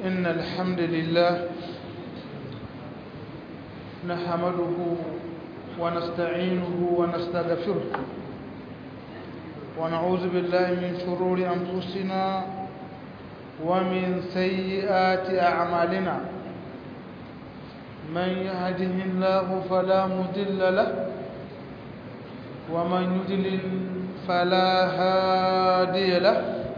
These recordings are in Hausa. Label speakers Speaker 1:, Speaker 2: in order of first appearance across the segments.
Speaker 1: إن الحمد لله نحمده ونستعينه ونستغفره ونعوذ بالله من شرور أنفسنا ومن سيئات أعمالنا من يهده الله فلا مضل له ومن يضلل فلا هادي له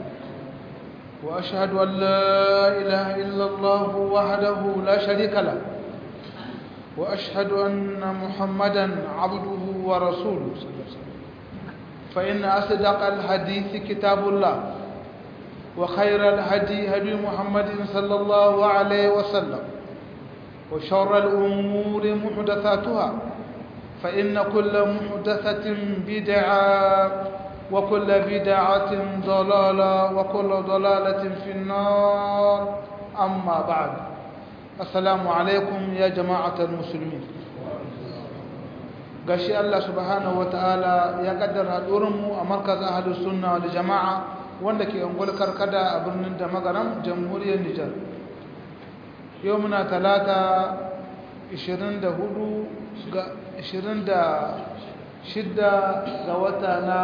Speaker 1: وأشهد أن لا إله إلا الله وحده لا شريك له وأشهد أن محمدا عبده ورسوله صلى الله عليه وسلم فإن أصدق الحديث كتاب الله وخير الهدي هدي محمد صلى الله عليه وسلم وشر الأمور محدثاتها فإن كل محدثة بدعة وكل بدعة ضلالة وكل ضلالة في النار أما بعد السلام عليكم يا جماعة المسلمين gashi Allah subhanahu wataala ya kaddara mu a markazin ahlus sunna wal jamaa wanda ke ungul karkada a birnin da magaram jamhuriyar Nijar yau muna talata 24 ga 26 ga wata na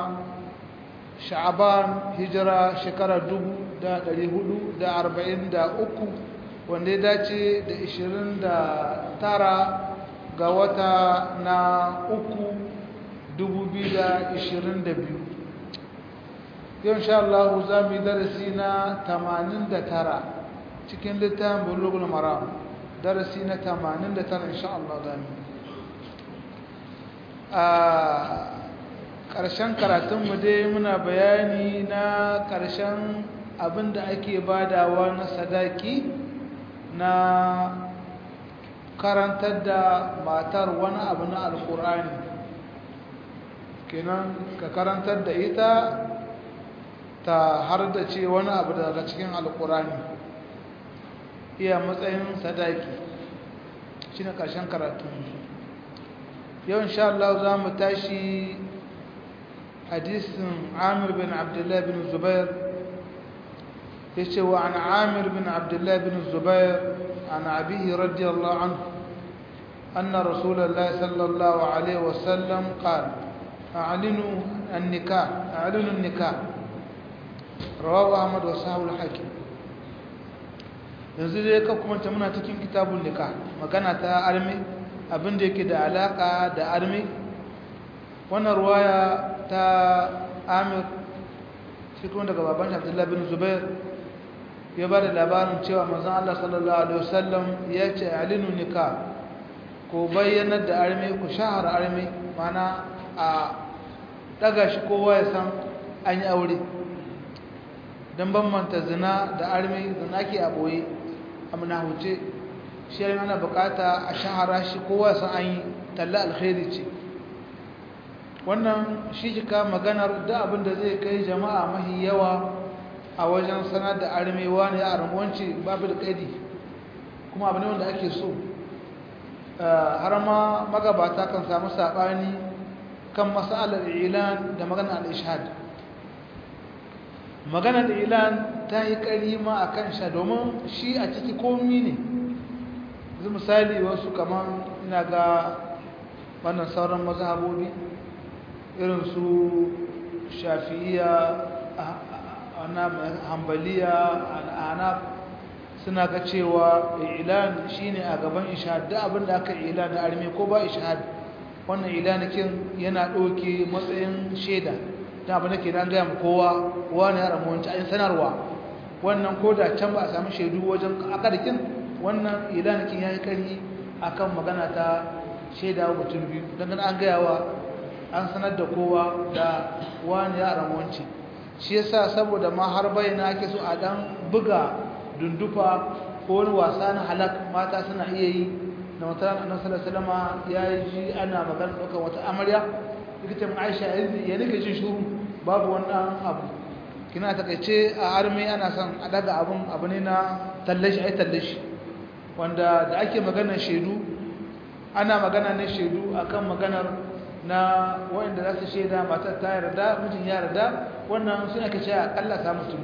Speaker 1: sha'aban hijira shekarar 1443 wanda ya dace da 29 ga wata na uku 2022 yau insha Allah za mu yi darasi na 89 cikin littafin bulugul maram darasi na 89 insha Allah za mu a ƙarshen karatunmu dai muna bayani na ƙarshen abin da ake badawa na sadaki na karantar da matar wani abu na alkur'ani kenan ka karantar da ita ta har da ce wani abu daga cikin alkur'ani iya matsayin sadaki shi na ƙarshen karatun yau insha Allah za mu tashi hadisin amir bin abdullahi bin zubair ya ce wa an amir bin abdullahi bin zubair عن أبيه رضي الله عنه أن رسول الله صلى الله عليه وسلم قال أعلنوا النكاح أعلنوا النكاح رواه أحمد وصحابه الحاكم yanzu dai ka kuma ta muna cikin kitabun nika magana ta armi abin da yake da alaka da armi wannan ruwaya ta amir shi kuma daga baban abdullahi bin zubair ya ba da labarin cewa manzon Allah sallallahu alaihi wasallam ya ce alinu nika ko bayyanar da arme ku shahar arme mana a daga shi kowa ya san an yi aure don bambanta zina da arme zina ke a ɓoye a huce shi yana ana bukata a shahara shi kowa ya san an yi talla alkhairi ce wannan shi jika maganar da abin da zai kai jama'a mahi yawa a wajen sanar da armewa ne a ramuwanci babu da kaidi kuma abu ne wanda ake so har ma magabata kan samu saɓani kan masalar ilan da maganar al-ishad maganar ilan ta yi ƙari ma a kan sha domin shi a ciki komi ne zai misali wasu kamar ina ga wannan sauran mazhabobi irin su shafi'iya hambaliya al'anaf suna ga cewa ilan shine a gaban ishad da abin da aka ilan da arme ko ba ishad wannan ilanikin yana ɗauke matsayin shaida da abin da ke nan gaya kowa wani ya ramu wancan sanarwa wannan ko da can ba a sami shaidu wajen akadikin wannan ilanikin ya yi ƙari a kan magana ta shaida mutum biyu don an gaya wa an sanar da kowa da wani ya ramu wancan shi yasa saboda ma har bayyana ake so a dan buga dundufa ko wani wasa na halak mata suna iya yi na wata annabi sallallahu alaihi ya ji ana magana ɗaukar wata amarya likita mun Aisha ya nika jin shuru babu wannan abu kina takaice a arme ana son a daga abun abu ne na tallashi ai tallashi wanda da ake maganar shaidu ana magana ne shaidu akan maganar na wanda za su shaida matar ta yarda mijin ya yarda wannan suna kace akalla samu mutum biyu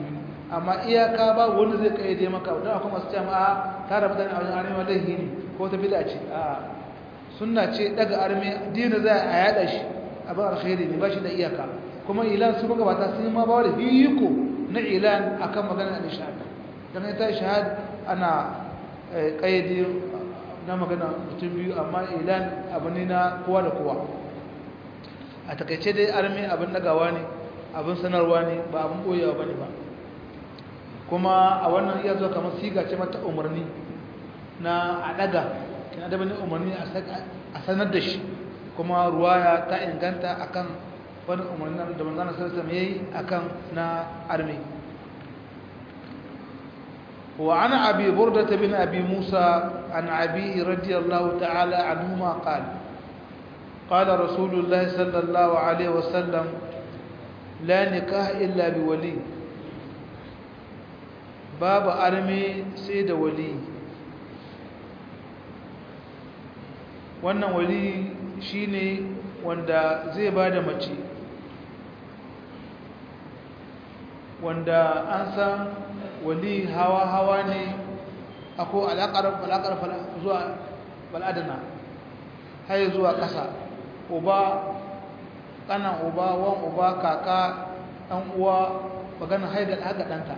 Speaker 1: amma iyaka ba wanda zai kayyade maka don akwai masu cewa a tara mutane a wajen arme laihi ne ko ta bida ce a sunna ce daga arme dina za a yada shi abin alkhairi ne ba shi da iyaka kuma ilan su magabata sun yi ma ba da biyiko na ilan akan magana da shahada don ita shahada ana kayyade na magana mutum biyu amma ilan abu ne na kowa da kowa a takaice dai arme abin dagawa ne abin sanarwa ne ba abin boyewa ba ne ba kuma a wannan iya zuwa kamar siga ce mata umarni na a daga kina da bane umarni a sanar da shi kuma ruwaya ta inganta akan wani umarni da manzana sarsa mai yi akan na arme وعن أبي بردة بن أبي موسى عن أبيه رضي الله تعالى عنهما قال قال رسول الله صلى الله عليه وسلم لا نكاح إلا بولي باب أرمي سيد ولي wannan wali shine wanda zai bada mace wanda an san wali hawa-hawa ne ako alaƙar zuwa bal'adana har zuwa ƙasa uba ƙanan uba wan uba kaka ɗan uwa maganin haidar haka ɗanta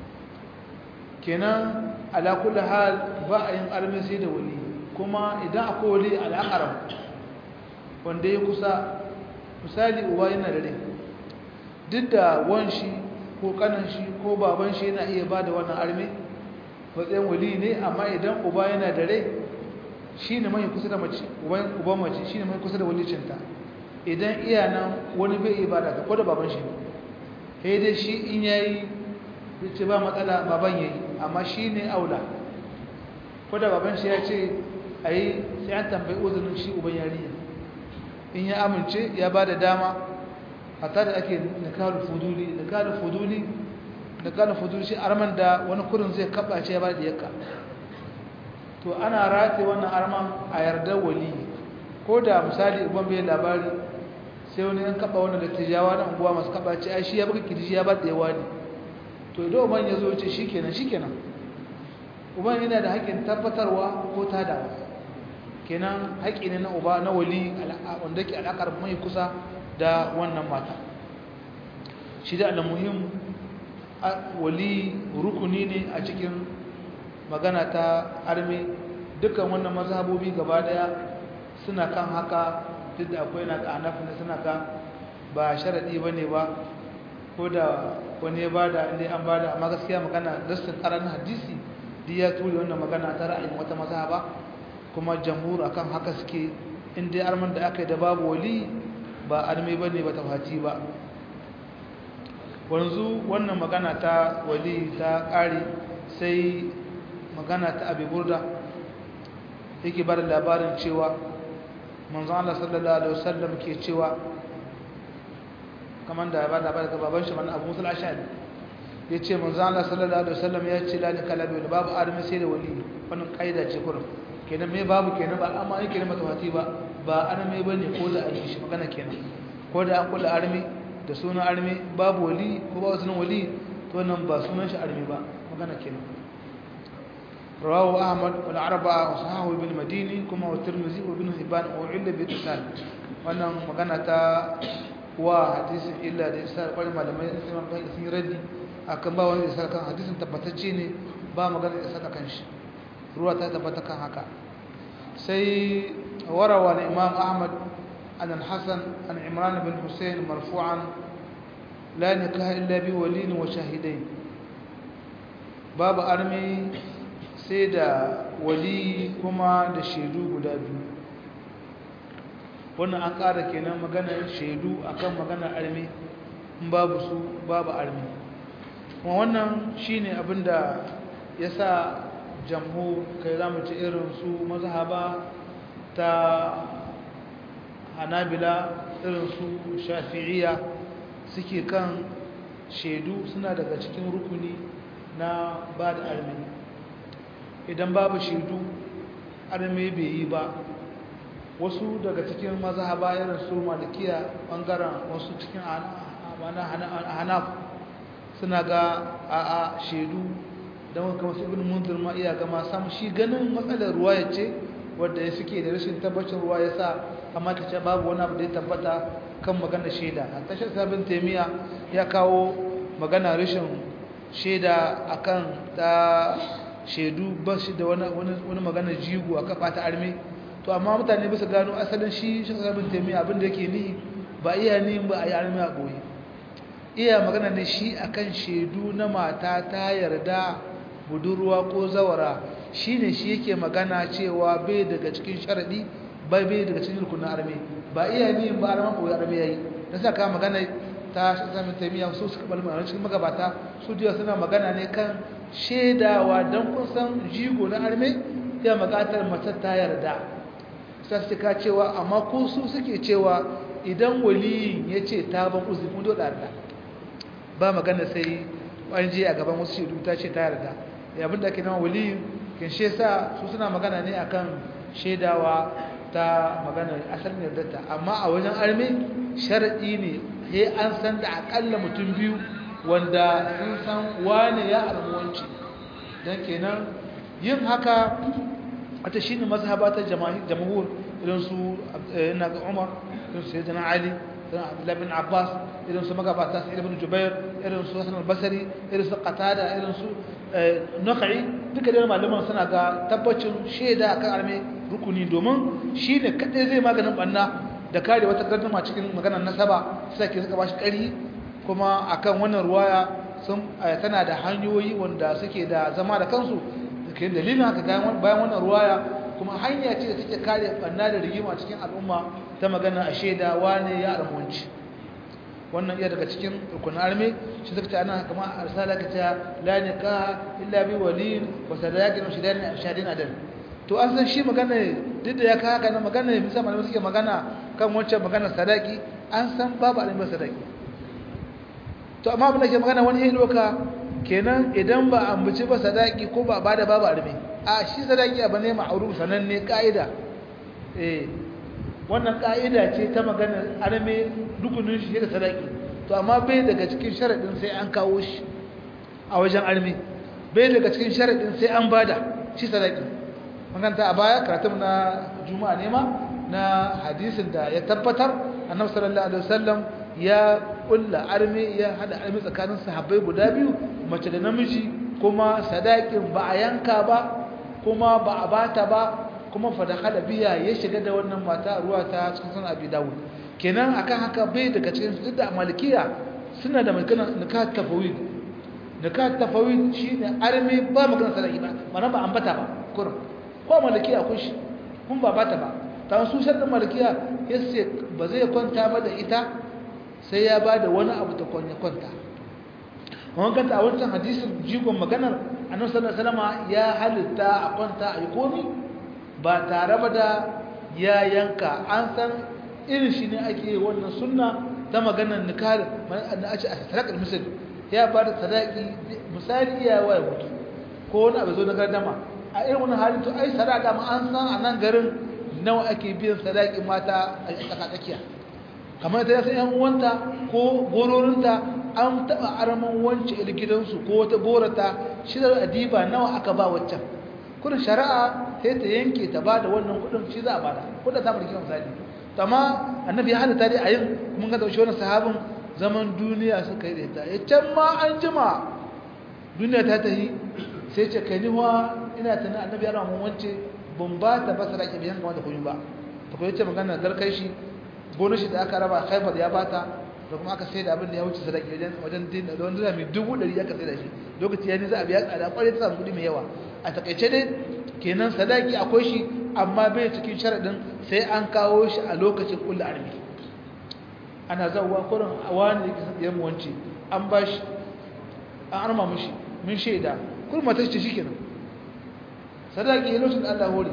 Speaker 1: kenan alaƙula hal ba a yin armisi da wali kuma idan akwai wali alaƙar wanda ya kusa misali uba yana da rai duk da wanshi ko kanan shi ko baban shi yana iya bada wannan arme matsayin wali ne amma idan uba yana da rai shi ne mai kusa da mace uban mace shi ne mai kusa da walicinta idan iya nan wani bai iya bada ta ko da baban shi ne dai shi in yayi ce ba matsala baban yayi amma shi ne aula ko da baban shi ya ce a yi sai an tambayi uzurin shi uban yarinya in ya amince ya ba da dama hatta da ake nikalu fuduli nikalu fuduli nikalu fuduli shi arman da wani kurin zai kabace ya ba da yakka to ana rate wannan arman a yarda wali ko da misali uban bai labari sai wani yan kaba wannan da tijawa na unguwa masu kabace ai shi ya baka kirji ya ba da yawa ne to idan uban ya zo ce shikenan shikenan uban yana da haƙƙin tabbatarwa ko tadawa kenan haƙƙi ne na uba na wali wanda ke alaƙar mai kusa da wannan mata shi da alamuhim wali rukuni ne a cikin magana ta arme dukkan wannan mazhabobi gaba daya suna kan haka duk da akwai na ƙanafi na suna kan ba sharaɗi ba ne ba ko da wani ya bada inda an bada amma gaskiya magana dastin ƙaramin hadisi duk ya ture wannan magana ta ra'ayin wata mazhaba kuma jamhur akan haka suke inda arman da aka yi da babu wali ba arme ba ne ba ta fati ba wanzu wannan magana ta wali ta ƙari sai magana ta abi burda yake ba da labarin cewa manzan Allah sallallahu Alaihi wasallam ke cewa kamar da ya ba da labarin gababan shi mana abu musul ashari ya ce manzan Allah sallallahu Alaihi wasallam ya ce lani kalabi wani babu arme sai da wali wannan ƙa'ida ce kurin kenan mai babu kenan ba amma yake mata fati ba ba arme bane ko da an yi shi magana kenan ko da an kula arme da sunan arme babu wali ko ba sunan wali to nan ba sunan shi arme ba magana kenan rawahu ahmad wal arba'a wa sahahu ibn madini kuma wa tirmidhi wa ibn hibban wa illa bi tisal wannan magana ta wa hadisin illa da isa kwalin malamai sun sun raddi akan ba wani isa kan hadisin tabbatacce ne ba magana isa kan shi ruwa ta tabbata kan haka sai warawa na imam ahmad an al-hasan an imran bin hussein marfu'an la nikaha illa bi waliyin wa shahidain babu armi sai da wali kuma da shaidu guda biyu wannan an ƙara kenan maganar shaidu akan maganar armi in babu su babu armi kuma wannan shine abinda yasa jamhur kai za mu ci irin su mazhaba ta hanabila irin su shafi'iyya suke kan shaidu suna daga cikin rukuni na ba da armi idan babu shaidu armi bai yi ba wasu daga cikin mazhaba irin su malikiya bangaren wasu cikin hanaf suna ga a'a shaidu don kama su ibn munzir ma iya gama samu shi ganin matsalar ruwa ya ce wadda ya suke da rashin tabbacin ruwa ya sa amma ta ce babu wani abu da ya tabbata kan magana shaida a tashar sabin taimiya ya kawo magana rashin shaida akan ta shaidu ba shi da wani magana jigo a kafa ta arme to amma mutane bisa gano asalin shi shi sabin taimiya abinda yake ni ba iya ni ba a yi arme a ɓoye iya magana ne shi akan shaidu na mata ta yarda budurwa ko zawara shi ne shi yake magana cewa bai daga cikin sharaɗi bai bai daga cikin rukunin arme ba iya ni ba arman ɓoye arme ya yi na sa ka magana ta sami taimiyya su suka balmar cikin magabata su jiya suna magana ne kan shaidawa don kun san jigo na arme ya magatar mace ta yarda sai su ka cewa amma ko su suke cewa idan waliyin ya ce ta ban uzuri mun dole yarda ba magana sai an je a gaban wasu shaidu ta ce ta yarda ya abin da ake nama waliyin kin she sa su suna magana ne akan shaidawa ta magana asalin yardarta amma a wajen arme sharadi ne sai an san da akalla mutum biyu wanda sun san wane ya almuwanci don kenan yin haka wata shine mazhaba ta jamhur irin su ina ga Umar irin su Sayyidina Ali irin Abdullah bin Abbas irin su magabata su Ibn Jubair irin su Hasan al-Basri irin su Qatada irin su Nakhai duka da malaman suna ga tabbacin shaida kan arme rukuni domin shine kadai zai maganin banna da kare wata gardama cikin maganar nasaba sai ke suka bashi kari kuma akan wannan ruwaya sun tana da hanyoyi wanda suke da zama da kansu ke dalilin haka bayan wannan ruwaya kuma hanya ce da take kare banna da rigima cikin al'umma ta magana a shaida wane ya almunci wannan iya daga cikin rukunin arme shi suka ce ana kama arsala ka ta la nikaha illa bi waliyin wa sadaqin wa shidani shadin adal to an san shi magana duk da ya ka haka na magana ne musamman malamai suke magana kan wancan magana sadaki an san babu alimar sadaki to amma abin da ke magana wani yin loka kenan idan ba ambaci ba sadaki ko ba ba da babu arme a shi sadaki abu ne ma'auru sananne ka'ida eh wannan ka'ida ce ta magana arme rukunin shi da sadaki to amma bai daga cikin sharadin sai an kawo shi a wajen arme bai daga cikin sharadin sai an bada shi sadaki maganta a baya karatun na juma'a ne ma na hadisin da ya tabbatar annabi sallallahu alaihi wasallam ya kulla arme ya hada arme tsakanin sahabbai guda biyu mace da namiji kuma sadakin ba a yanka ba kuma ba a bata ba kuma fadakala biya ya shiga da wannan mata ruwa ta cikin sunan abi dawud kenan akan haka bai daga cikin duk da malikiya suna da magana nikah tafawid nikah tafawid shine arme ba magana sadaki ba mana ba ambata ba kurum ko malikiya kun shi kun ba bata ba ta su sharɗin malikiya yace ba zai kwanta ba da ita sai ya ba da wani abu ta kwanya kwanta wannan kanta a wancan hadisin jigon maganar annabi sallallahu alaihi wasallam ya halitta a kwanta a yi komi ba tare ba da ya yanka an san irin shi ne ake wannan sunna ta maganar nikah na a ce a sadaqar misal ya ba da sadaki misali ya waya mutu ko wani abu zo na gardama a irin wani halin to ai sadaka ma an san a nan garin nawa ake biyan sadaki mata a tsakatsakiya kamar ta yasa yan uwanta ko gororinta an taba araman wance il gidansu ko wata gorata shi da adiba nawa aka ba waccan kudin shari'a sai ta yanke ta ba da wannan kudin shi za a bada kudin ta barki misali to amma annabi ya halitta dai a yin mun ga shi wannan sahabin zaman duniya suka yi da ita ya can ma an jima duniya ta tahi sai ce kai ni wa ina tana annabi ya ramu wance ban ba ta ba sadaki biyan kamar da kuyi ba ta koyi ce magana garkai shi gonar shi da aka raba haifar ya bata da kuma aka sai da abin da ya wuce sadaki wajen wajen dinda da wanda mai dubu ɗari aka sai da shi lokaci ya ni za a biya tsada kwarai ta samu kuɗi mai yawa a takaice dai kenan sadaki akwai shi amma bai cikin sharaɗin sai an kawo shi a lokacin kulla armi ana zauwa kurin a wani da kisa ɗiyan wance an ba shi an arma mushi mun shaida kurin matar shi shi kenan sadaki ya lokacin da Allah hore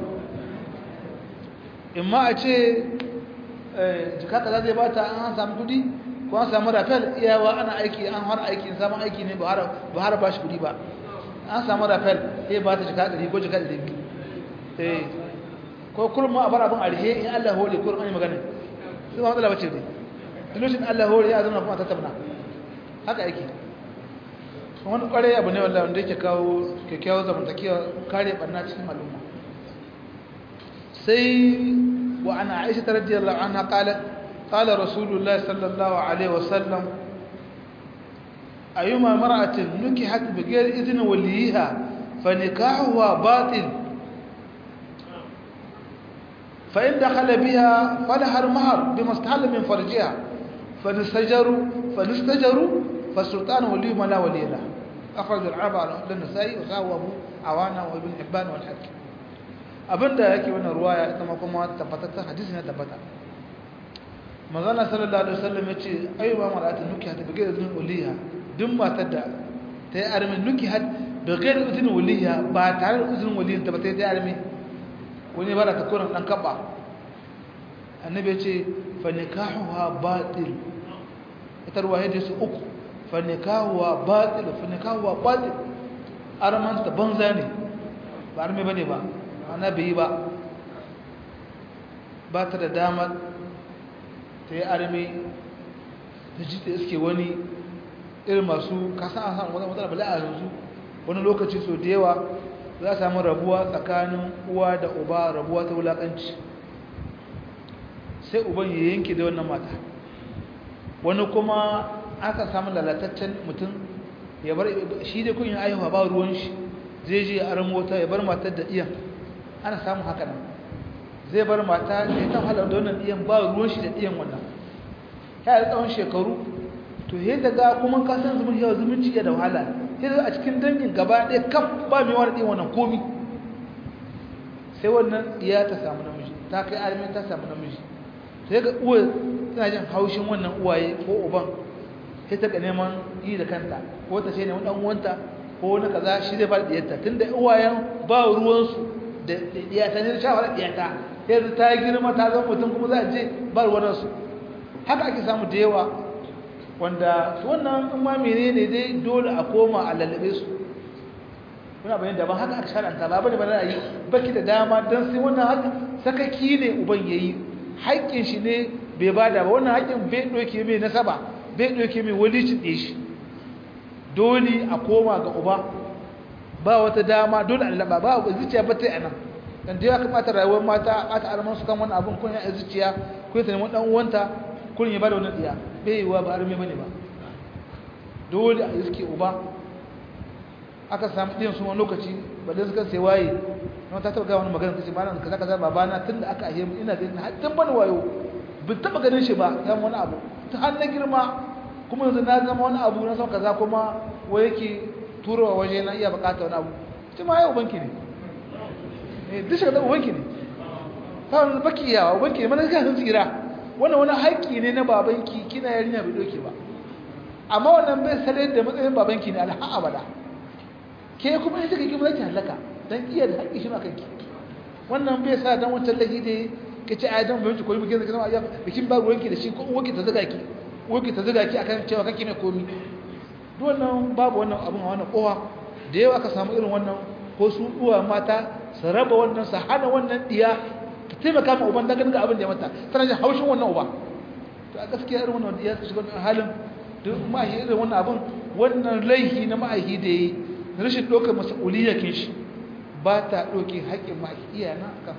Speaker 1: in ma a ce jika kaza zai bata an samu kudi ko an samu rafel iyawa ana aiki an har aiki in samu aiki ne ba har ba shi kudi ba an samu rafel sai ba ta jika ɗari ko jika ɗari biyu eh ko kurma a bar abin alhe in Allah hore kurma ne magana sai ba matsala bace dai lokacin Allah hore ya zama kuma tattauna haka yake wani kwarai abu ne wallahi wanda yake kawo kyakkyawar zamantakewa kare barna cikin al'umma sai wa ana aisha ta radiyallahu anha qalat qala rasulullahi sallallahu alaihi wasallam ayyuma mar'atin nukihat bighayri idni waliha fa nikahuha batil fa in dakhala biha falaha al-mahr bima istahalla min farjiha fa nistajaru fa nistajaru fa sultan wali ma la wali lahu أخرج العربة للنسائي وساوى أبو عوانة وابن حبان والحاكم abinda yake wannan ruwaya ita ma kuma tabbatattun hadisi ne tabbata magana sallallahu alaihi wasallam yace ayyuba mar'atin nukihat bi ghayri idhnin waliha duk matar da ta yi armi nukihat bi ghayri idhnin waliha ba tare da izinin waliyin ta ba ta yi armi wani ba da ta kuran dan kaba annabi yace fa nikahuha batil ita ruwaya da su uku fa nikahuha batil fa nikahuha batil arman ta banza ne ba armi bane ba ana bai ba ba ta da damar ta yi armi ta ji ta iske wani irin masu kasan a samun wata matsala bala a yanzu wani lokaci so da yawa za a samu rabuwa tsakanin uwa da uba rabuwa ta wulakanci sai uban ya yanke da wannan mata wani kuma aka samu lalataccen mutum ya bar shi dai kun yi aihuwa ba ruwan shi zai je a mota ya bar matar da iyan ana samun haka nan zai bar mata da ta halar da wannan iyan ba ruwan shi da iyan wannan ya yi tsawon shekaru to yadda ga kuma kasan zumunci yawa zumunci ya da wahala sai a cikin dangin gaba ɗaya kaf ba mai wani ɗin wannan komi sai wannan iya ta samu namiji ta kai armin ta samu namiji sai ga uwa tana jin haushin wannan uwaye ko uban sai ta ga neman yi da kanta ko ta ce ne wani ɗan uwanta ko wani kaza shi zai ba da ɗiyarta tunda uwayen ba ruwansu da ɗiyata ne shawara ɗiyata yanzu ta girma ta zama mutum kuma za a je ba ruwansu haka ake samu da yawa wanda wannan in ma menene dai dole a koma a lallabe su kuna bayan daban haka aka sharanta ba bane ba na yi baki da dama don sai wannan haka sakaki ne uban yayi haƙƙin shi ne bai bada ba wannan haƙƙin bai ɗauke mai nasaba bai ɗauke mai walicin ɗe shi dole a koma ga uba ba wata dama dole a lallaba ba zuciya ba ta yi a nan dan da ya kamata rayuwar mata a ta arman su kan wani abin kun ya zuciya kun ta neman dan uwanta kun ya bada wannan diya bai yiwa ba arme bane ba dole a iske uba aka samu ɗin su wani lokaci ba da suka sai waye na ta taɓa wani magana kace malam kaza kaza babana tunda aka ahe ina ganin har tun bani wayo bin taɓa ganin shi ba ya wani abu ta har na girma kuma yanzu na zama wani abu na san kaza kuma wai yake turowa waje na iya bukata wani abu ce ma ya ubanki ne eh duk shi da ubanki ne ta wani baki yawa ubanki ne mana kan tsira wannan wani haƙƙi ne na babanki kina yarinya bai doke ba amma wannan bai sanar da matsayin babanki ne alha abada ke kuma in kika kima zaki halaka dan iya da haƙƙi shi ma kanki wannan bai sa dan wancan lahi da ke ce ayyukan bai ko bikin da kuma bikin ba ruwanki da shi ko uwanki ta zuga ki uwanki ta zuga ki akan cewa kake mai komi duk wannan babu wannan abun a wannan kowa da yawa aka samu irin wannan ko su uwa mata su raba wannan su hana wannan diya ta taimaka ma uban dangane ga abin da ya mata tana jin haushin wannan uba to a gaskiya irin wannan diya su shiga wannan halin duk ma'ahi irin wannan abin wannan laihi na ma'ahi da yi rashin ɗaukar mas'uliyyakin shi ba ta ɗauke haƙƙin ma'ahi iyana kan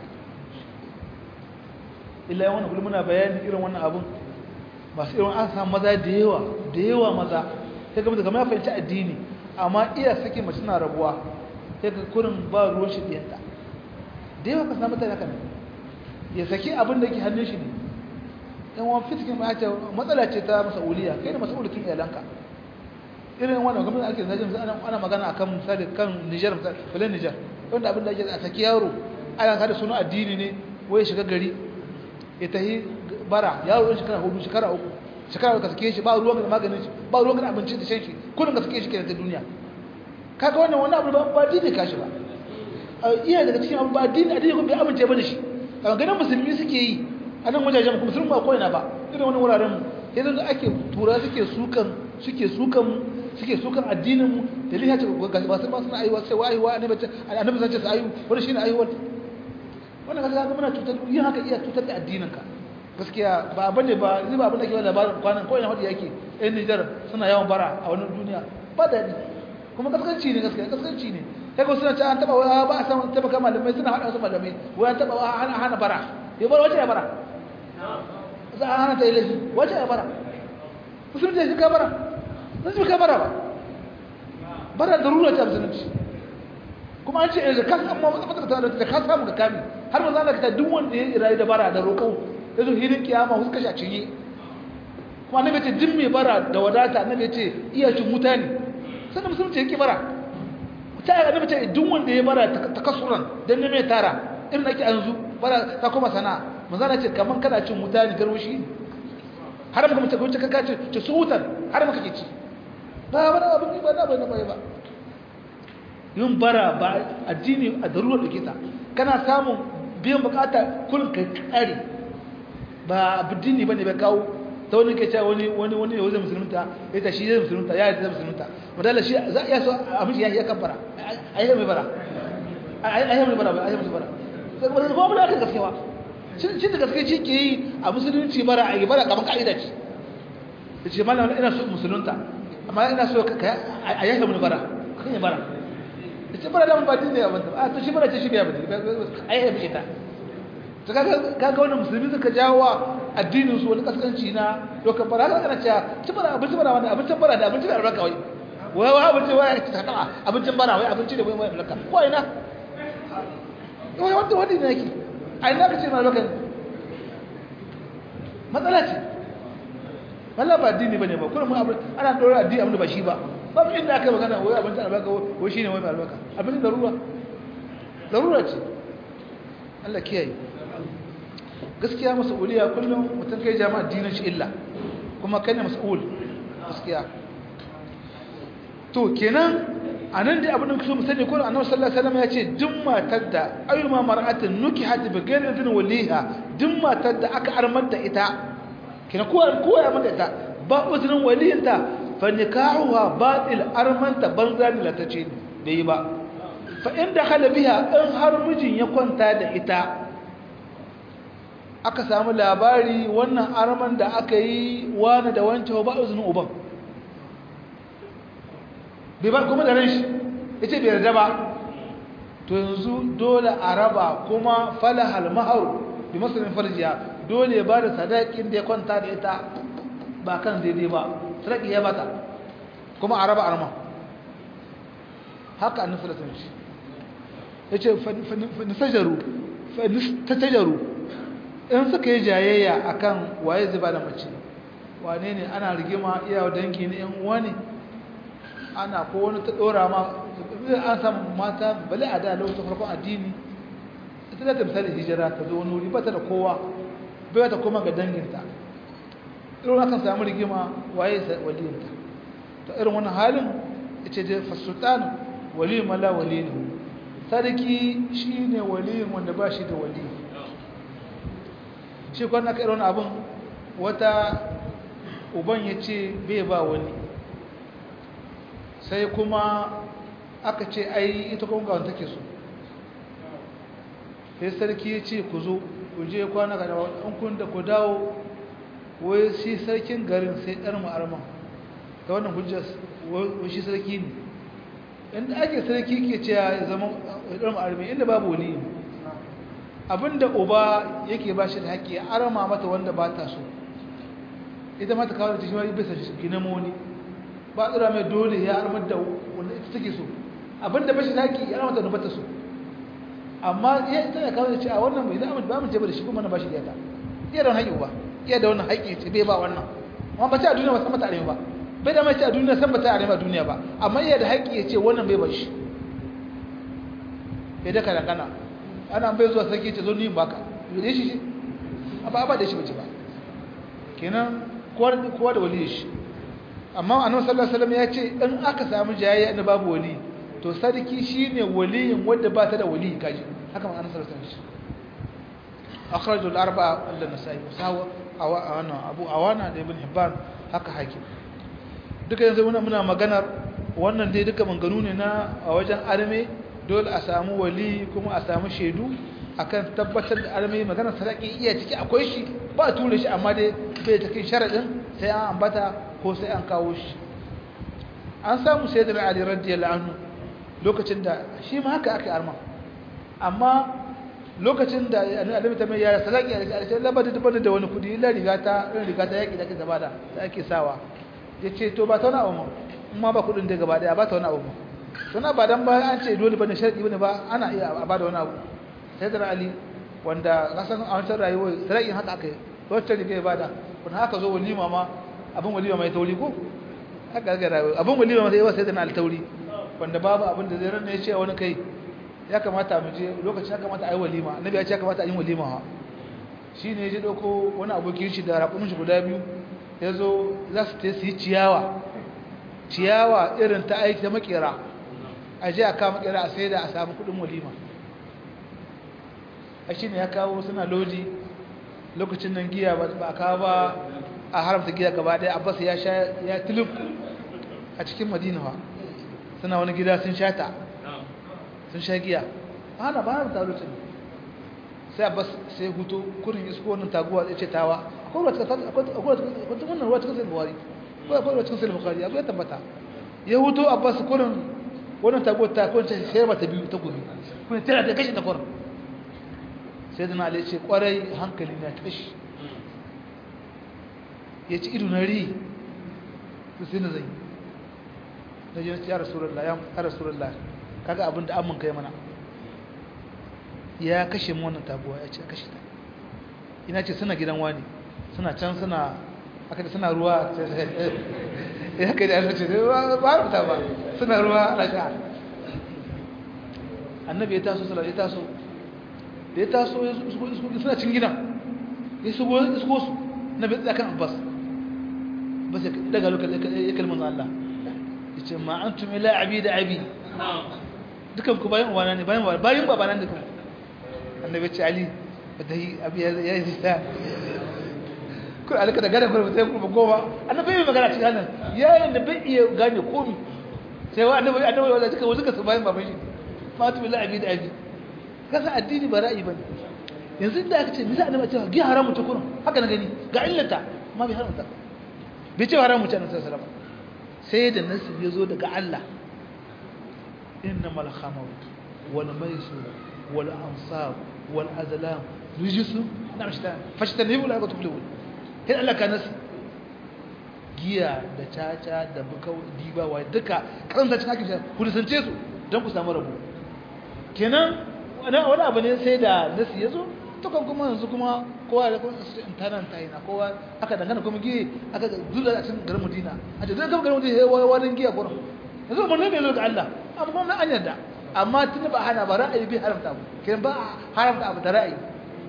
Speaker 1: illa wannan kullum muna bayani irin wannan abin masu irin an samu maza da yawa da yawa maza sai ga daga ya fahimci addini amma iya sake mace na rabuwa sai ga kurin ba ruwan shi diyanta da yawa ka samu mutane haka ne ya saki abin da yake hannun shi ne yan wani fitikin ma ce matsala ce ta masauliya kai da masaulikin iyalanka irin wannan gwamnati ake zajin ana ana magana akan misali kan Niger misali filan Niger wanda abin da ake a saki yaro ana kada suna addini ne wai shiga gari ya tahi bara yaro ɗin shekara hudu shekara uku shekara ka sake shi ba ruwan da maganin shi ba ruwan da abinci da shan shi kudin ka sake shi kenan ta duniya kaga wannan wani abu ba dini ka shi ba iya daga cikin abu ba dini addini kuma bai amince ba da shi a ganin musulmi suke yi a nan wajajen kuma musulmi ba ko'ina ba irin wani wuraren mu yanzu da ake tura suke sukan suke sukan suke sukan addinin mu da liha ce ba su ba suna aiwa sai wa aiwa annabi annabi zance su ayu wani shine aiwa wannan kaga muna cutar yin haka iya cutar da addinin ka gaskiya ba bane ba zai ba abin da ke labarin kwanan ko ina hadi yake ɗan Nijar suna yawan bara a wannan duniya ba daɗi kuma kaskanci ne gaskiya kaskanci ne sai ko suna ta an taba wa ba a san taba kama malamai suna hada wasu malamai wai an taba wa hana hana bara ya bar wace ya bara za a hana ta yi laifi wace ya bara musulunci ya shiga bara sun shiga bara ba bara da rura ta musulunci kuma an ce da ka samu matsakata da ka samu ka kame har ma za ka ta duk wanda ya rayu da bara da roƙo ya zo hirin kiyama wasu kashi a cinye kuma annabi ce duk mai bara da wadata annabi ce iya cin mutane sannan musulunci yake bara ta yi annabi ce duk wanda ya bara ta kasuran don ne mai tara irin ake an zu bara ta kuma sana'a manzana ce kamar kana cin mutane garwashi har maka mutum kwanci kanka ce ce su wutar har maka ke ci ba ba na abin ba na bai na bai ba yin bara ba addini a darurar da kita kana samun biyan bukata kullum kai kare ba addini bane bai kawo ta wani ke cewa wani wani wani yau zai musulunta ya ta shi zai musulunta ya zai musulunta wadala shi za a iya so a miji ya kabbara a yi mai bara a yi mai bara a yi mai bara sai kuma kuma da aka gaskewa shi da gaske shi ke yi a musulunci bara a yi bara kamar ka'ida ce da ce malam ina so musulunta amma ina so a yi mai bara kan yi bara da ce bara da mun ba din ne abin a to shi bara ce shi bai abin a yi mai ita ta kaga wani musulmi suka jawo wa addinin su wani kaskanci na dokar bara haka kana cewa ci bara abinci bara wani abincin bara da abincin albarka wai wai wai abinci wai ta kama abincin bara wai abinci da wai wai albarka ko ina wai wanda wanda ne yake a ina ka ce na albarka matsala ce wallah ba addini bane ba kullum abin ana dora addini abin da ba shi ba babu inda aka magana wai abincin albarka wai shine wai albarka abincin darura darura ce Allah kiyaye gaskiya mas'uliya kullum mutum kai jama'a dinin shi illa kuma kai ne mas'ul gaskiya to kenan anan dai abin da kuso mu sani ko annabi sallallahu alaihi wasallam ya ce duk matar da ayyuma mar'atin nukihat bi ghayri idin waliha duk matar da aka armar da ita kina ko ko ya mata ita ba uzurin waliyinta fa nikahuha batil armanta banza ne latace bai ba fa in dakhala biha in har mijin ya kwanta da ita aka samu labari wannan arman da aka yi wani da wancan ba izinin uban bai ba kuma da ran shi ya ce bai yarda ba to yanzu dole a raba kuma falahal maharu bi masarin farjiya dole ba da sadakin da ya kwanta da ita ba kan daidai ba sadaki ya bata kuma a raba arma haka annabi sallallahu alaihi wasallam ya ce fa nisajaru fa nistajaru in suka yi jayayya akan waye zuba da mace wane ne ana rigima iya dangi ne yan uwa ne ana ko wani ta dora ma an samu mata bale a da lokacin farkon addini ita da ta misali hijira ta zo wani wuri ba ta da kowa bai ta koma ga danginta irin akan samu rigima waye waliyinta ta irin wani halin ita da fasultan wali mala wali ne sarki shine waliyin wanda ba shi da waliyi shi kwan aka irin abin wata uban ya ce bai ba wani sai kuma aka ce ai ita kuma gawon take so sai sarki ya ce ku zo ku je kwana ga dawa an kun da ku dawo wai shi sarkin garin sai ɗar ma'arman da wannan hujjar wai shi sarki ne inda ake sarki ke ce ya zama ɗar ma'armi inda babu wani ne abinda uba yake ba shi da haƙƙi ya arama mata wanda ba ta so ita mata kawo da cikin bisa gina moni ba tsira mai dole ya armar da wanda ita take so abinda ba shi da haƙƙi ya arama ta wanda ba ta so amma iya ita ya kawo da ce a wannan bai zama ba mu ce ba da shi kuma na ba shi da iya da wani haƙƙi ba iya da wannan haƙƙi ce bai ba wannan amma ba ce a duniya ba san mata arewa ba bai da mai ce a duniya san ba ta arewa duniya ba amma iya da haƙƙi ya ce wannan bai ba shi ya daka da kana ana bai zuwa sarki ce zo ni baka yau shi ba ba da shi bace ba kenan kowa da wali shi amma annabi sallallahu alaihi wasallam ya ce in aka samu jayayya na babu wali to sarki shine waliyin wanda ba ta da wali kaji haka annabi sallallahu alaihi wasallam akhrajul arba'a illa nasai sawa awana abu awana da ibn hibban haka hakim duka yanzu muna muna maganar wannan dai duka manganu ne na a wajen arme dole a samu wali kuma a samu shaidu akan tabbatar da arme magana sadaki iya ciki akwai shi ba a tura shi amma dai bai ta kai sharadin sai an ambata ko sai an kawo shi an samu sai da ali radiyallahu anhu lokacin da shi ma haka aka arma amma lokacin da annabi ta mai yara salaki a cikin labada da bada da wani kudi illa riga ta riga ta yaki da ake zaba da ake sawa yace to ba ta wani abu ma ba kudin da gaba daya ba ta wani abu suna ba dan ba an ce dole bane sharadi bane ba ana iya a bada wani abu sai da ali wanda kasan a wancan rayuwar salakin haka aka yi wacce riga ya bada kun haka zo walima ma abin walima mai tauri ko haka ga rayuwa abin walima ma sai yawa sai da na altauri wanda babu abin da zai ranne ya ce wani kai ya kamata mu je lokacin ya kamata a yi walima annabi ya ce ya kamata a yi walima ha shi ne ya je ɗauko wani abokin shi da raƙumin shi guda biyu ya zo za su ta yi ciyawa ciyawa irin ta aiki ta makera a je a kawo makera a sai da a samu kuɗin walima a shi ne ya kawo suna lodi lokacin nan giya ba a kawo ba a haramta giya gaba ɗaya abbas ya sha ya tilif a cikin madina ba suna wani gida sun sha ta sun sha giya ana ba na taro ce sai abbas sai hutu kurin isko wannan taguwa ya ce tawa akwai ruwa cikin wannan ruwa cikin sai buhari akwai ruwa cikin sai buhari abu ya tabbata ya hutu abbas kurin wannan taguwa ta kwanci sai ba ta biyu ta gobe kuma tana ta kashe ta kurin sai dana alai ce kwarai hankali na tashi ya ci ido na ri sai na zai na je ya rasulullah ya rasulullah kaga abin da amin kai mana ya kashe mu wannan tabuwa ya ce kashe ta ina ce suna gidan wani suna can suna aka da suna ruwa ya kai da ya ce ba ta ba suna ruwa ana sha annabi ya taso sallallahu ya taso da ya taso ya suna cin gidan ya shigo isko su na bai tsakan abbas bas ya daga lokacin ya kalmar Allah ya ce ma antum ila abi da abi dukan ku bayan uwana ne bayan uwana bayan babana ne dukan annabi ce ali badahi abi ya yi sa kun alaka da gane kuma sai kuma goma annabi bai magana cikin nan yayin da bai iya gane komi sai wa annabi annabi wala duka wasu su bayan baban shi fatu billahi abi da abi kasa addini ba ra'ayi bane yanzu da aka ce bisa annabi ce gi haramu ta kurin haka na gani ga illata amma bai haramta bai ce haramu ta annabi sallallahu alaihi wasallam sai da nasu ya zo daga Allah إنما الخمر والميسر والأنصاب والأزلام رجس نعم شتان فاجتنبوا لا تفلحون هنا الله كان نسي giya da caca da bukau diba wa duka karanta cikin hakin ku nisance su don ku samu rabu kenan wani abu ne sai da nasi ya zo tukan kuma yanzu kuma kowa da kuma intanan ta yi na kowa aka dangana kuma giye aka zula a cikin garin madina a ce zai kama garin madina ya warin giya gurin yanzu umarni ne zo ga Allah abu kuma an yarda amma tun ba hana ba ra'ayi bi haramta abu kenan ba haramta abu da ra'ayi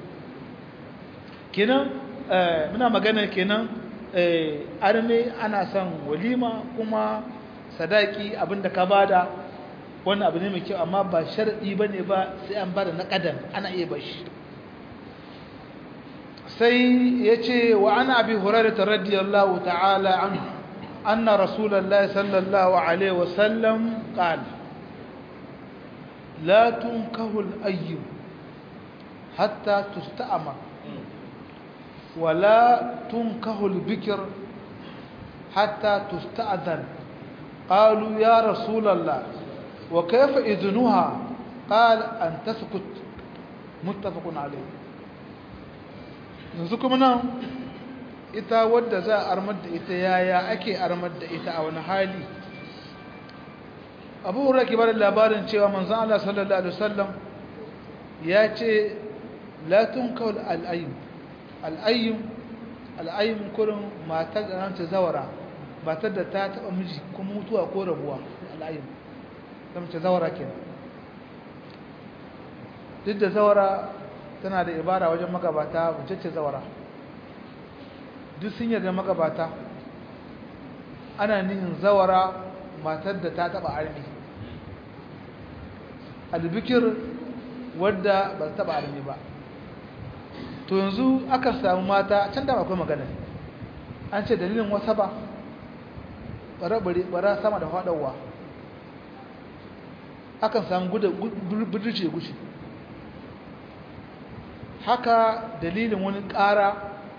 Speaker 1: kenan muna magana kenan arme ana son walima kuma sadaki abinda ka bada wannan abu ne mai kyau amma ba sharadi bane ba sai an bada na kadan ana iya bashi sai yace wa ana abi hurairah radiyallahu ta'ala anhu أن رسول الله صلى الله عليه وسلم قال لا تنكه الأيم حتى تستأمر ولا تنكه البكر حتى تستأذن قالوا يا رسول الله وكيف إذنها قال أن تسكت متفق عليه نزكم نعم ita wadda za a armar da ita yaya ake armar da ita a wani hali abu hura ke bada labarin cewa manzan Allah sallallahu Alaihi wasallam ya ce latun kawal al'ayyum al'ayyum al'ayyum kurin matar da ranta zawara matar da ta taɓa miji kuma mutuwa ko rabuwa al'ayyum ta mace zawara ke duk da zawara tana da ibara wajen magabata wace ce zawara duk sun yarda magabata ana nihin zawara matar da ta taba armi albikir wadda ba ta taba armi ba to yanzu aka samu mata can da akwai magana an ce dalilin wasa ba bara sama da faɗawa akan samu budurce gushi haka dalilin wani ƙara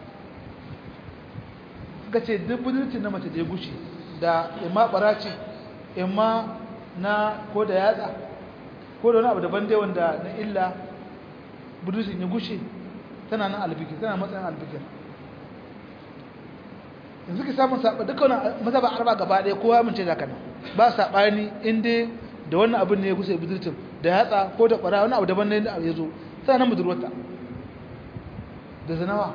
Speaker 1: suka ce duk budurcin na mace da ya gushi da ima ɓarace imma na ko da yatsa ko da wani abu daban dai wanda na illa budurcin ya gushe tana nan albikir tana matsayin albikir yanzu ka samun saɓa duka wani mazaba arba gaba ɗaya kowa amince da kana ba saɓani inda da wannan abin ne ya kusa budurcin da yatsa ko da ƙwara wani abu daban ne ya zo tana nan budurwarta da zanawa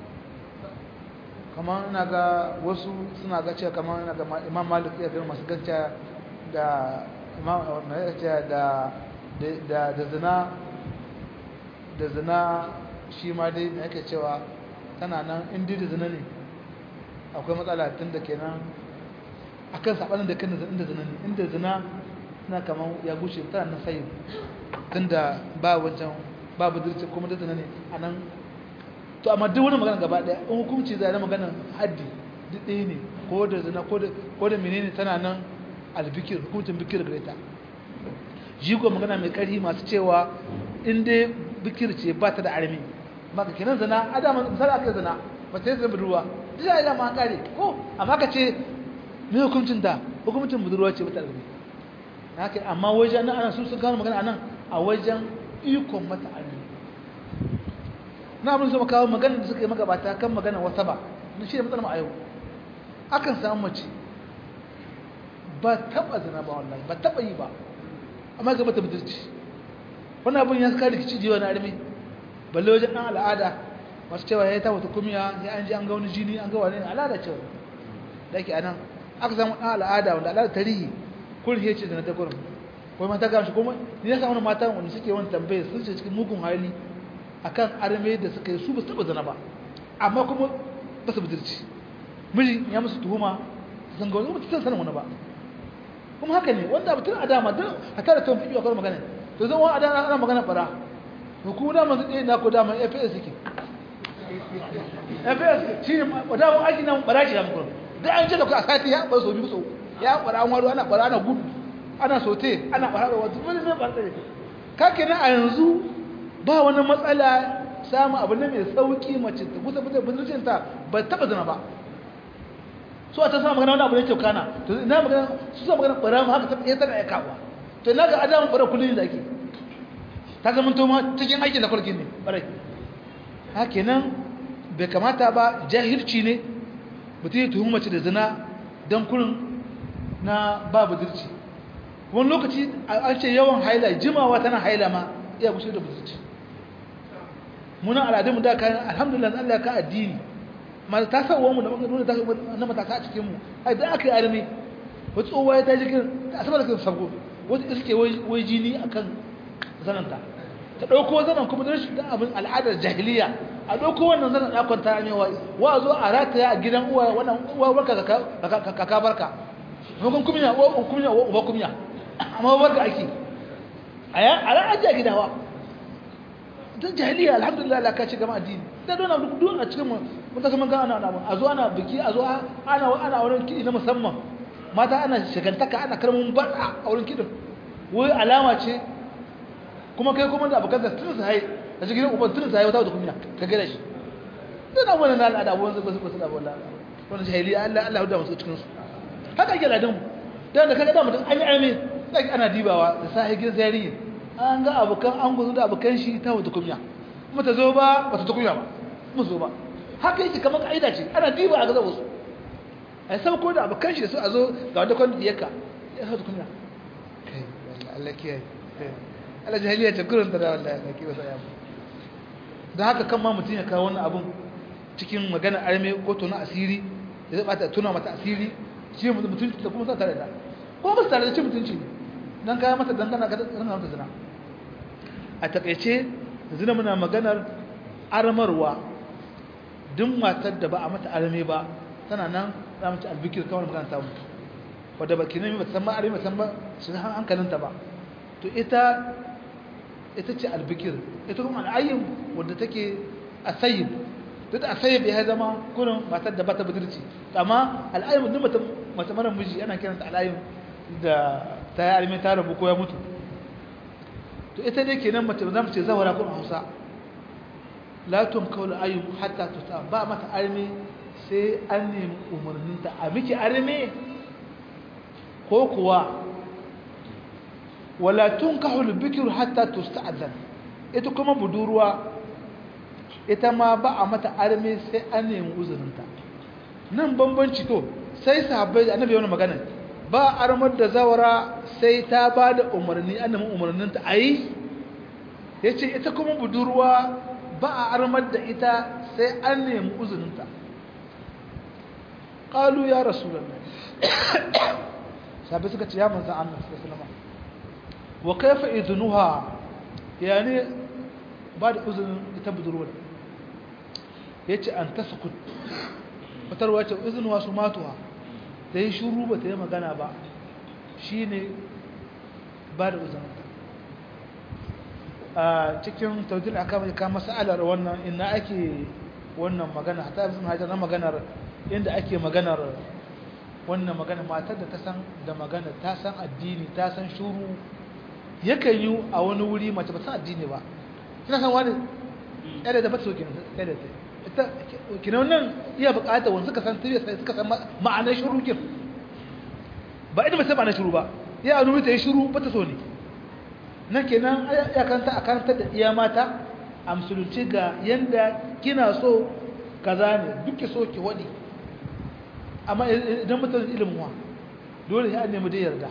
Speaker 1: kamar ina ga wasu suna ga cewa kamar ina ga imam malik ya gani masu ganciya da imam da da da zina da zina shi ma dai da yake cewa tana nan inda da zina ne akwai matsala tun da kenan akan sabanin da kan inda zina ne inda zina na kamar ya gushe tana nan sayin tun da ba wancan ba budurci kuma da zina ne a nan to amma duk wani magana gaba daya in hukunci zai na maganar haddi duk ɗaya ne ko da zina ko da menene tana nan albikir hukuncin bikir gare ta jigo magana mai ƙarfi masu cewa in dai bikir ce ba ta da armi maka kenan zina adama misali aka zina ba ta yi zina budurwa duk ya ma kare ko amma ka ce me hukuncin da hukuncin budurwa ce ba ta armi haka amma wajen nan ana sun sun kawo magana anan a wajen ikon mata armi na abin su kawo magana da suka yi magabata kan magana wata ba na shi da matsalar a yau akan samu mace ba taba zina ba wallahi ba taba yi ba amma ga mata budurci wannan abin ya saka rikici jiwa na armi balle wajen ɗan al'ada masu cewa ya yi ta wata kumiya ya an ji an ga wani jini an ga wani al'ada cewa da ke anan aka samu ɗan al'ada wanda al'ada tarihi kun ya ce da na ta gurin kuma mata gamshi kuma ni ya samu mata wanda suke wani tambaye sun ce cikin mugun hali akan arme da suka yi su ba su taɓa zina ba amma kuma ba su budurci miji ya musu tuhuma sun ga wani ba su sanin wani ba kuma haka ne wanda abu tun a dama don a tara tun fi akwai magana to zan wa a dama ana magana bara to ku dama su ɗaya na ku dama fs suke fs shi ne wadawar aiki nan bara shi ya mukuru da an ce da ku a sati ya ɓar so biyu so ya ɓara an waro ana ɓara ana gudu ana sote ana ɓara da wata wani mai ɓarɗare kake na a yanzu ba wani matsala samun abu ne mai sauƙi mace ta kusa fitar budurcinta ba taɓa zina ba su a ta sa magana wani abu ne kyau kana to ina magana su sa magana bara mu haka ta iya tana ya kawo to ina ga adamu bara kullun da ake ta zama to ma cikin aikin da kulkin ne bare haka nan bai kamata ba jahilci ne mutum ya tuhumi mace da zina don kurin na babu dirci wani lokaci an ce yawan haila jimawa tana haila ma iya gushe da budurci muna al'adunmu da kayan alhamdulillah Allah ka addini ma ta sa uwanmu da nuna na matasa a cikinmu ai da aka yi arme wata tsohuwa ya ta jikin ta asabar da kan sabgo wata iske wai jini a kan zananta ta ɗauko zanen kuma don shi da abin al'adar jahiliya a ɗauko wannan zanen ɗakon ta amewa wa zo a rataya a gidan uwa wannan uwa barka kaka barka hukun kumya uwa kumya uwa kumya amma barka ake a ran ajiya gidawa ta jahiliya alhamdulillah la ka ci gama addini da dona duk a cikin mu mun ta kaman ana ana a zo ana biki a zo ana ana wurin kidi na musamman mata ana shagantaka ana karmun bada a wurin kidin wai alama ce kuma kai kuma da abokan da tun sai a cikin uban tun sai wata da kunya ka gare shi dan wannan na al'ada wannan ba su ba su da wallahi wannan jahiliya Allah Allah ya da musu cikin su haka yake ladan mu dan da kaga da mutum an yi arme sai ana dibawa da sai gidan zariyi an ga abokan an guzu da abokan shi ta wata kunya kuma ta zo ba ba ta kunya ba mu zo ba haka yake kamar kaida ce ana diba a ga wasu ai sai ko da abokan shi su a zo ga wanda kwan diyarka ya sa kunya kai wallahi Allah kiyaye Allah jahiliya ta kurin da wallahi Allah kiyaye sai dan haka kan ma mutun ya kawo wannan abun cikin magana arme ko to na asiri ya zaba ta tuna mata asiri shi mutum da kuma sa tare da ko ba tare da ci mutunci ne dan kaya mata dangana ga dangana mata zina a takeice zina muna maganar armarwa duk matar da ba a mata arme ba tana nan za mu ci albikir kawai magana ta mutu wadda baki ne ba san ma arme san ba su hankalinta ba to ita ita ce albikir ita kuma al'ayyin wadda take asayib duk da asayib ya zama kurin matar da ba ta budurci amma al'ayyin duk mata mata mara miji ana kiranta al'ayyin da ta yi arme ta rabu ko ya mutu to ita dai kenan mace za mu ce zawara kun hausa la tum kawl ayyum hatta tuta ba mata arme sai an nemi umarninta a miki arme ko kuwa wala tunkahu al-bikru hatta tusta'zan ita kuma budurwa ita ma ba a mata arme sai an nemi uzurinta nan bambanci to sai sahabbai annabi yana magana ba armar da zawara sai ta ba da umarni annabi umarninta ayi yace ita kuma budurwa ba a armar da ita sai an nemi uzurinta qalu ya rasulullah sahabbai suka ce ya manzo Allah sallallahu alaihi wasallam wa kaifa idnuha yani ba da uzurin ita budurwa ya ce an tasakut fitarwa ce izinuwa su matuwa ta yi shuru ba ta yi magana ba shi ne ba da uzurinta a cikin taudil aka mai kama sa'alar wannan ina ake wannan magana ta yi sun hajjar na maganar inda ake maganar wannan magana matar da ta san da magana ta san addini ta san shuru yakan yi a wani wuri mace ba san addini ba kina san wani ɗaya da ba ta so ɗaya da ta kina wannan iya bukatar wani suka san tafiya sai suka san ma'anar shiru kin ba idan ba sai ma'anar shiru ba ya anu ta yi shiru ba ta so ne nan kenan ya kanta a kanta da iya mata a musulunci ga yanda kina so kaza ne duk ki so ki wadi amma idan mutum ilimin wa dole sai an nemi da yarda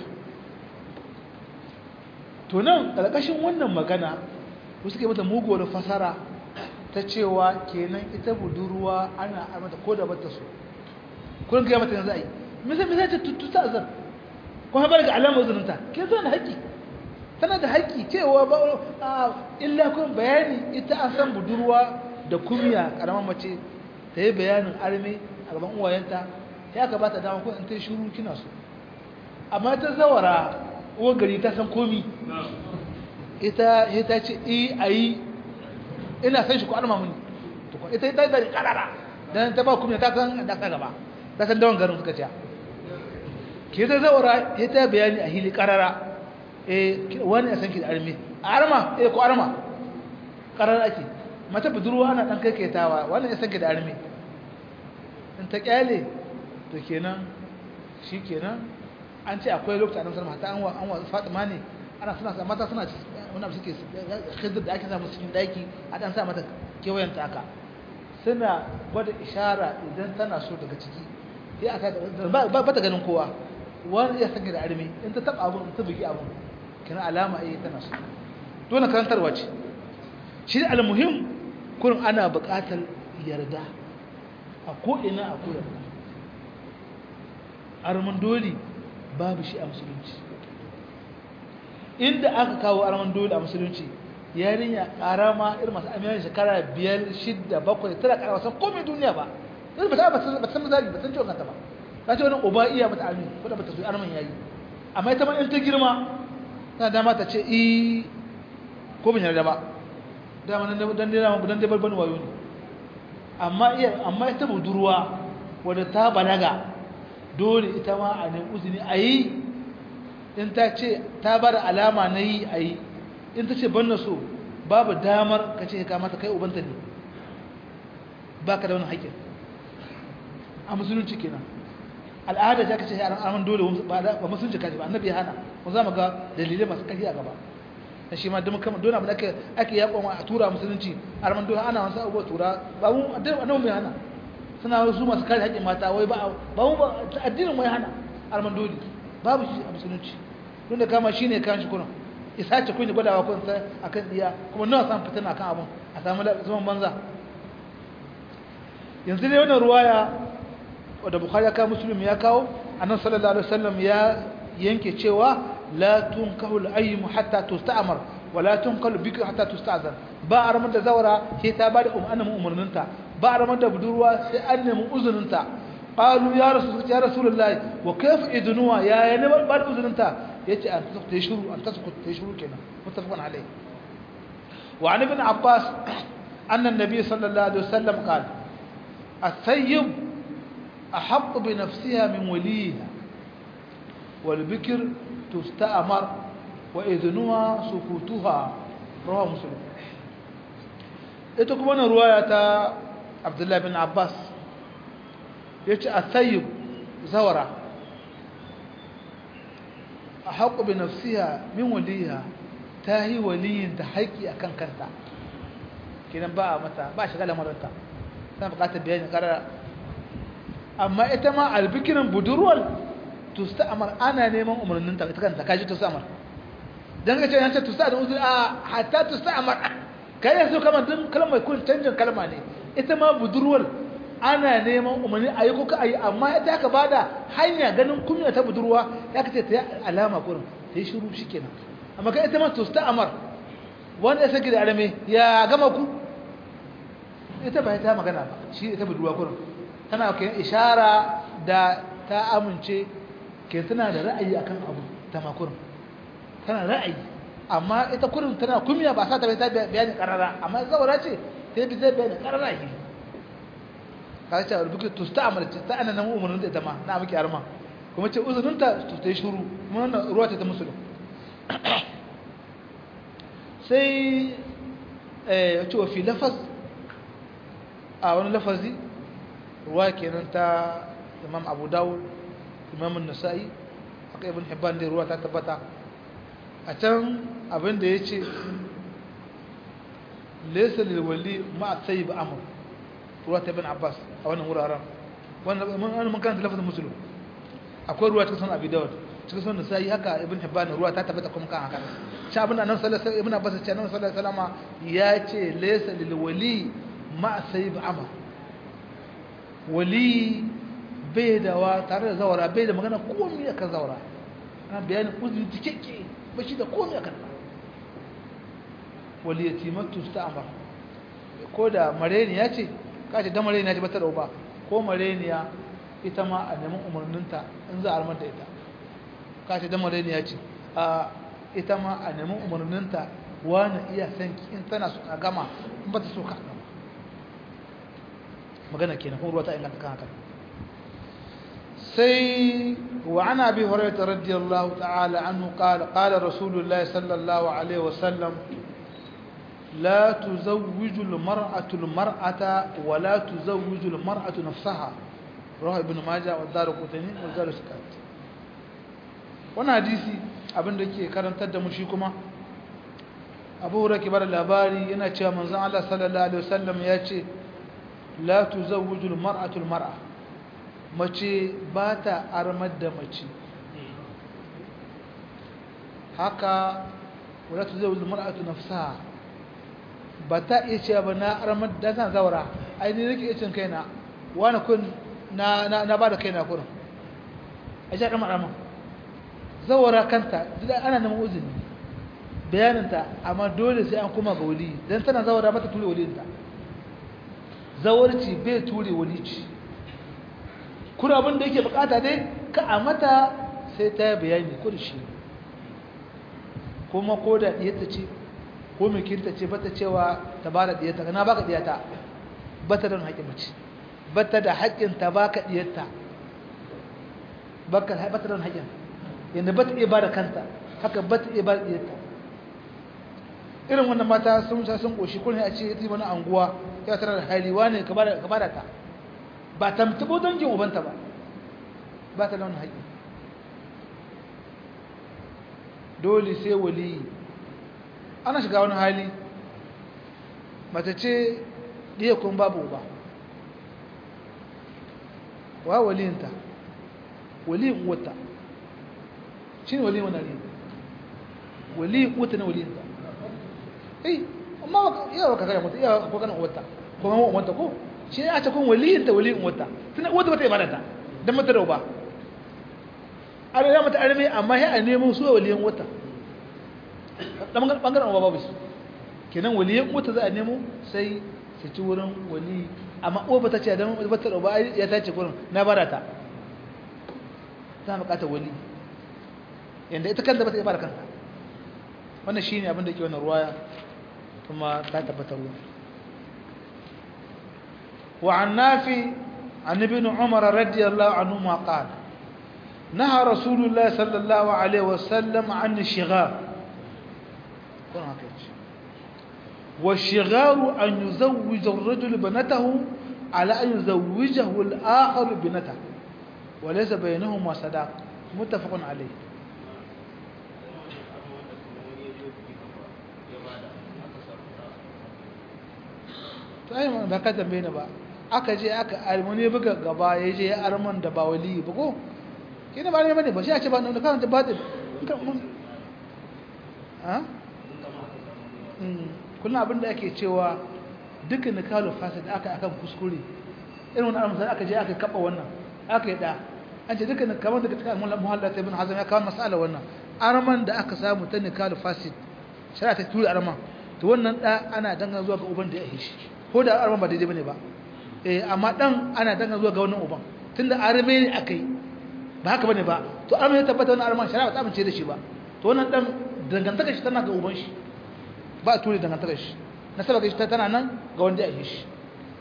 Speaker 1: to nan ƙarƙashin wannan magana wasu ke mata muguwar fasara ta cewa kenan ita budurwa ana armata ko da bata so kullum kai mata yanzu ai misal misal ta tuttuta azan ko ha barga alamar zununta ke zo na haƙi tana da haƙi cewa ba illa kun bayani ita an san budurwa da kumiya karamar mace ta yi bayanin arme a gaban uwayenta ya ka bata dama ko in ta shiru kina so amma ta zawara uwar gari ta san komi ita ita ce i ayi ina san shi ko arma muni to ko ita ita da karara dan ta ba kuma ta san da ka gaba ta san dawon garin suka ce ke ta zawara ita bayani a hili karara eh wani ya san ki da arme arma eh ko arma karara ake mata budurwa ana dan kaiketawa wani ya san ki da arme in ta kyale to kenan shikenan an ce akwai lokacin annabi sallallahu alaihi wasallam an wa Fatima ne ana suna sa mata suna wani abu suke khidr da ake samu cikin daki a dan sa mata kewayen ta haka suna gwada ishara idan tana so daga ciki sai aka ba ta ganin kowa wani ya sanya da armi in ta taba abun ta bugi abun kana alama eh tana so dole karantarwa ce shi almuhim kurin ana buƙatar yarda a ko ina a ko yarda arman dole babu shi a musulunci inda aka kawo arman dole a musulunci yarinya karama irin masu amiyan shekara biyar shidda bakwai tana karama san komai duniya ba yanzu ba ta ba ta san misali ba san ciwon kanta ba ta ce wani uba iya mata armi ko da ba ta so arman yayi amma ita ma in ta girma tana dama ta ce i ko bin yarda ba dama dan dan dan dan dai balban wayo ne amma iya amma ita budurwa wadda ta balaga dole ita ma a nemi uzini a yi in ta ce ta ba da alama na yi a yi in ta ce ban na so babu damar ka ce ka mata kai ubanta ne ba ka da wani haƙƙin a musulunci kenan al'ada ta kace yaran arman dole ba musulunci kaji ba annabi ya hana mu za mu ga dalilai masu ƙarfi a gaba da shi ma duk kama dole mu ake ake yaƙon a tura musulunci arman dole ana wasu abubuwa tura ba mu annabi mai hana suna su masu kare haƙƙin mata wai ba ba mu ba addinin mai hana arman dole babu shi a musulunci don da kama shine kan shi kuna isa ce kun gwadawa kun sai akan diya kuma nawa san fitina akan abun a samu zaman banza yanzu ne wannan ruwaya wadda bukhari ya kawo muslim ya kawo annabi sallallahu alaihi wasallam ya yanke cewa la tunkahu al-ayyim hatta tusta'mar wa la tunkahu bikr hatta tusta'zan ba aramar da zawara sai ta bada umarnin umarninta ba aramar da budurwa sai an nemi uzuninta qalu ya rasul ya rasulullahi wa kayfa idnuha ya ya ne ba da uzuninta yace an tasku shuru an tasku shuru kenan muttafaqun alayhi wa an ibn abbas anna an-nabiy sallallahu alaihi wasallam qala الثيب أحق بنفسها من وليها والبكر تستأمر وإذنها سكوتها رواه مسلم ita kuma wannan ruwaya ta abdullahi bin abbas ya ce a tsayib zawara haqqu bi nafsiha min waliha ta yi waliyin da haƙi akan kanta kenan ba mata ba shiga lamarinta tana buƙatar bayani karara amma ita ma albikirin budurwar tusta'amar ana neman umarnin ta kanta kaji tusta'amar dan ga ce yanta tusta da uzuri a hatta tusta'amar kai yanzu kamar din kalmar kun canjin kalma ne ita ma budurwar ana neman umarni ayi ko ka ayi amma ita ka bada hanya ganin kunya ta budurwa ya kace ta alama kurin ta yi shiru shikenan amma kai ita ma tusta'amar wanda ya saki da arame ya gama ku ita ba ta magana ba shi ita budurwa kurin tana kai ishara da ta amince ke tana da ra'ayi akan abu ta makurin tana ra'ayi amma ita kurin tana kumiya ba sa ta bai ta bayani karara amma zawara ce ta bi zai bayani karara yi ka ce rubuki to ta amalce ta ana nan umarnin da ita ma na miki arma kuma ce uzurin ta to ta yi shuru kuma wannan ruwa ta ta musulun sai eh ya ce wa fi lafaz a wani lafazi ruwa kenan ta imam abu dawud imam nasa'i aka ibn hibban da ruwa ta tabbata a can abin da ya ce laysa lil wali ma sayyib amr ruwa ta ibn abbas a wannan wuraren wannan mun mun kan lafazin muslim akwai ruwa ta sunan abi dawud cikin sunan nasa'i haka ibn hibban ruwa ta tabbata kuma kan haka shi abin da annabi sallallahu alaihi wasallam ibn abbas ce annabi sallallahu alaihi wasallam ya ce laysa lil wali ma sayyib amr wali bai da wa tare da zawara bai da magana komai akan zawara ana bayani uzuri cikakke ba shi da komai akan ba wali yatimatu sta'mar ko da mareniya ce kace da mareniya ce bata da uba ko mareniya ita ma a neman umarninta in za a armar da ita kace da mareniya ce a ita ma a neman umarninta wani iya san in tana so a gama in ba ta so ka gama magana kenan kuma ruwa ta inganta kan haka sai wa an abi hurairah radiyallahu ta'ala anhu qala qala rasulullah sallallahu alaihi wasallam لا تزوج المرأة المرأة ولا تزوج المرأة نفسها رواه ابن ماجه والدار قطني والدار سكات wannan hadisi abin da ke karantar da mu shi kuma abu hura ke bada labari yana cewa manzon Allah sallallahu alaihi wasallam ya ce la tuzawwiju almar'atu almar'a mace ba ta armar da mace haka wala tuzawwiju almar'atu nafsaha ba ta iya cewa ba na armar da san zaura ai ni nake iya cin kaina wani kun na na na bada kaina kurin a ji armar armar zawara kanta ana neman uzuri bayaninta amma dole sai an kuma ga wali dan tana zawara mata ture walinta zawarci bai ture walici kuna abin da yake bukata dai ka a mata sai ta bayani ko da shi kuma ko da diyarta ce ko mikinta ce bata cewa ta ba da diyarta na baka diyarta bata da haƙƙin mace bata da haƙƙin ta baka diyarta baka bata da haƙƙin yanda bata iya ba da kanta haka bata iya ba da diyarta irin wannan mata sun sa sun koshi kullum a ce ita wani anguwa ya tara da hali wane ka bada ta ba ta mutubo dangin ubanta ba ba ta da wani haƙi dole sai wali ana shiga wani hali mata ce ɗiya kun babu uba wa waliyinta waliyin uwata shi ne waliyin wani waliyin uwata na waliyinta eh amma iya baka kai mutu iya ko kana uwarta ko kuma uwarta ko shi ya ce kun waliyin ta waliyin uwarta tana uwarta bata ibadata dan mata rauba an ya mata arme amma sai a nemo su waliyin uwarta dan bangaren uwa babu su kenan waliyin uwarta za a nemo sai su ci wurin wali amma uwa bata ce dan bata rauba ya tace gurin na barata ta bukata wali yanda ita kanta bata ibada kanta wannan shine abin da yake wannan ruwaya ثم تتبترون وعن نافي عن ابن عمر رضي الله عنهما قال نهى رسول الله صلى الله عليه وسلم عن الشغار والشغار أن يزوج الرجل بنته على أن يزوجه الآخر بنته وليس بينهما صداق متفق عليه sai mun ba ka tambaye ni ba aka je aka almuni buga gaba ya je ya arman da ba wali ba ko kina ba ne bane ba shi a ce ba nan kan ta batil ha kullum abin da ake cewa dukkan nikalu fasid aka akan kuskure irin wannan almusal aka je aka kaba wannan aka yi da an ce dukkan kamar da cikin muhalla ta ibn hazm ya kawo masala wannan arman da aka samu ta nikalu fasid shari'a ta tura arman to wannan da ana dangana zuwa ga uban da ya hishi ko da arman ba daidai bane ba eh amma dan ana dangana zuwa ga wannan uban tunda arme ne akai ba haka bane ba to arme ya tabbata wannan arman shari'a ta amince da shi ba to wannan dan dangantaka shi tana ga uban shi ba a ture dangantakar shi nasaba ga shi ta tana nan ga wanda ya yi shi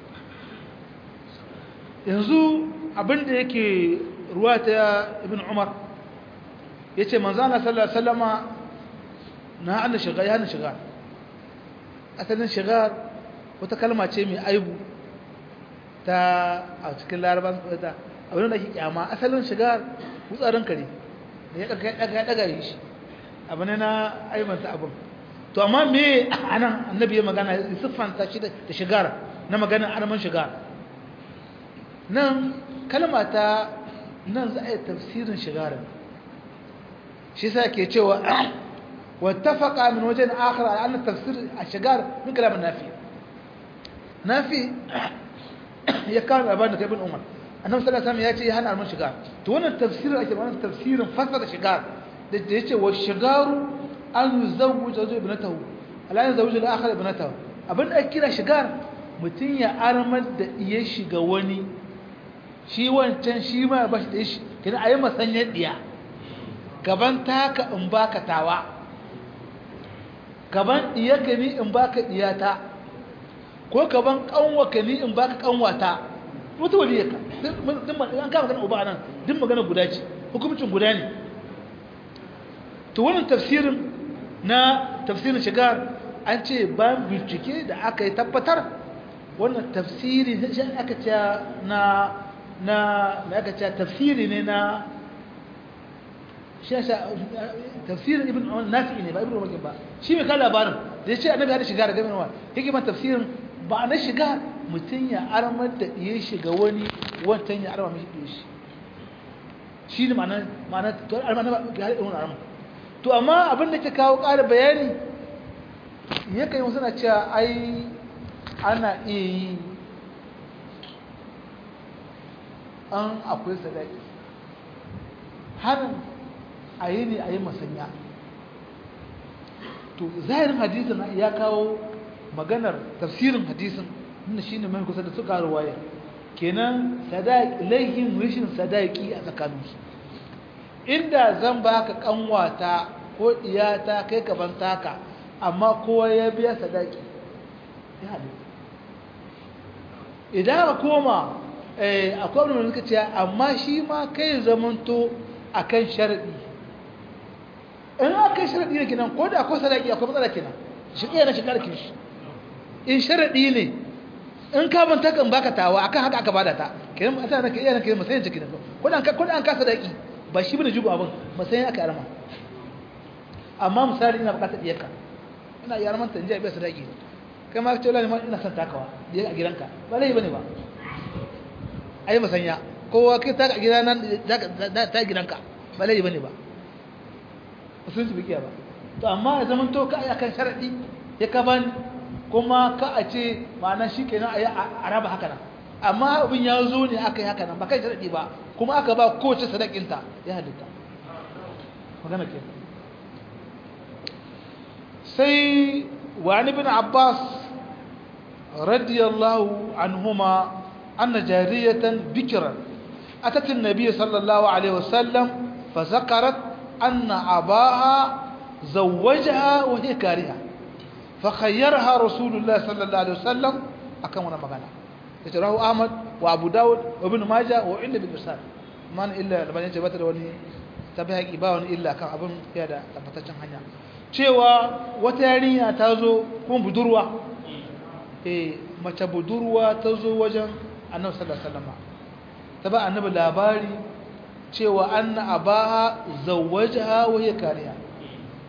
Speaker 1: yanzu abinda yake ruwa ta ibn umar ya ce manzana sallallahu ala'uwa na hana shiga ya hana shiga asalin shiga wata kalma ce mai aibu ta a cikin laraban ta abin da ke kyama asalin shiga wutsarin kare da ya daga yi shi abu ne na aibanta abin to amma me anan annabi ya magana ya siffanta shi da shigar na maganar arman shigar nan kalma ta nan za a yi tafsirin shigarin shi sa ke cewa wattafaqa min wajen akhar ala anna tafsir a-shigar min kalam nafi nafi ya kawo labarin da ibn umar annabi sallallahu alaihi wasallam ya ce ya hana arman shigar to wannan tafsirin ake magana tafsirin fasara shigar da yace wa shigaru an yuzawwij zawju ibnatahu ala yuzawwij al-akhar ibnatahu abin da kira shigar mutun ya armar da iya shiga wani shi wancan shi ma ba shi da shi kina ayi masanyar diya gaban taka in baka tawa gaban diyarka ni in baka diyata ko gaban kanwaka ni in baka kanwata wata waliyarka duk an kama magana uba nan duk magana guda ce hukumcin guda ne to wannan tafsirin na tafsirin shigar an ce bayan bincike da aka yi tabbatar wannan tafsiri shi aka ce na na mai aka ce tafsiri ne na tafsirin ibn nafi ne ba ibn umar ba shi mai kan labarin da ya ce annabi hada shiga da gamin wa yake man tafsirin ba na shiga mutum ya armar da iya shiga wani wancan ya arma mishi iya shi shi ne ma'ana ma'ana to arma na ga irin arma to amma abin da ke kawo ƙara bayani ya kai wasu na cewa ai ana iya yi an akwai sadaki harin a yi ne a yi masanya to zahirin hadisin ya kawo maganar tafsirin hadisin inda shi ne mai kusa da suka ruwaya kenan laihin rashin sadaki a tsakaninsu inda zan baka kanwata ko iyata kai gaban taka amma kowa ya biya sadaki ya halitta idan aka koma akwai wani suka ce amma shi ma kai zamanto a kan sharaɗi in aka yi sharaɗi ne kinan ko da akwai sadaki akwai matsala kinan shi iya na shigar kishi in sharaɗi ne in ka ban takan baka tawa akan haka aka bada ta kinan a tana iya na kinan masayin ciki ko da an ka sadaki ba shi bane jigo abin masayin aka arma amma misali ina bukatar diyarka ina yi armanta in ji a biya sadaki kai ma ce lalima ina son takawa diyar a gidanka ba laifi bane ba ai masanya kowa kai ta gida nan ta gidanka ba laifi bane ba sun su bikiya ba to amma ya zama to ka akan sharadi ya ka bani kuma ka a ce ma'ana shi kenan a yi a raba haka nan amma abin ya zo ne aka yi haka nan ba kai sharadi ba kuma aka ba kowace sadakinta ya halitta magana ke sai wani bin abbas radiyallahu anhuma أن جارية بكرا أتت النبي صلى الله عليه وسلم فذكرت أن أباها زوجها وهي كارهة فخيرها رسول الله صلى الله عليه وسلم أكمل مغانا يتراه أحمد وأبو داود وابن ماجة وعند بن إرسال من إلا لما ينجبت وني tabi ba wani illa kan abin fiye da tabbataccen hanya cewa wata yarinya ta zo kuma budurwa eh mace budurwa ta zo wajen annabi sallallahu alaihi wasallam ta ba annabi labari cewa anna abaha zawwajaha wa hiya kariya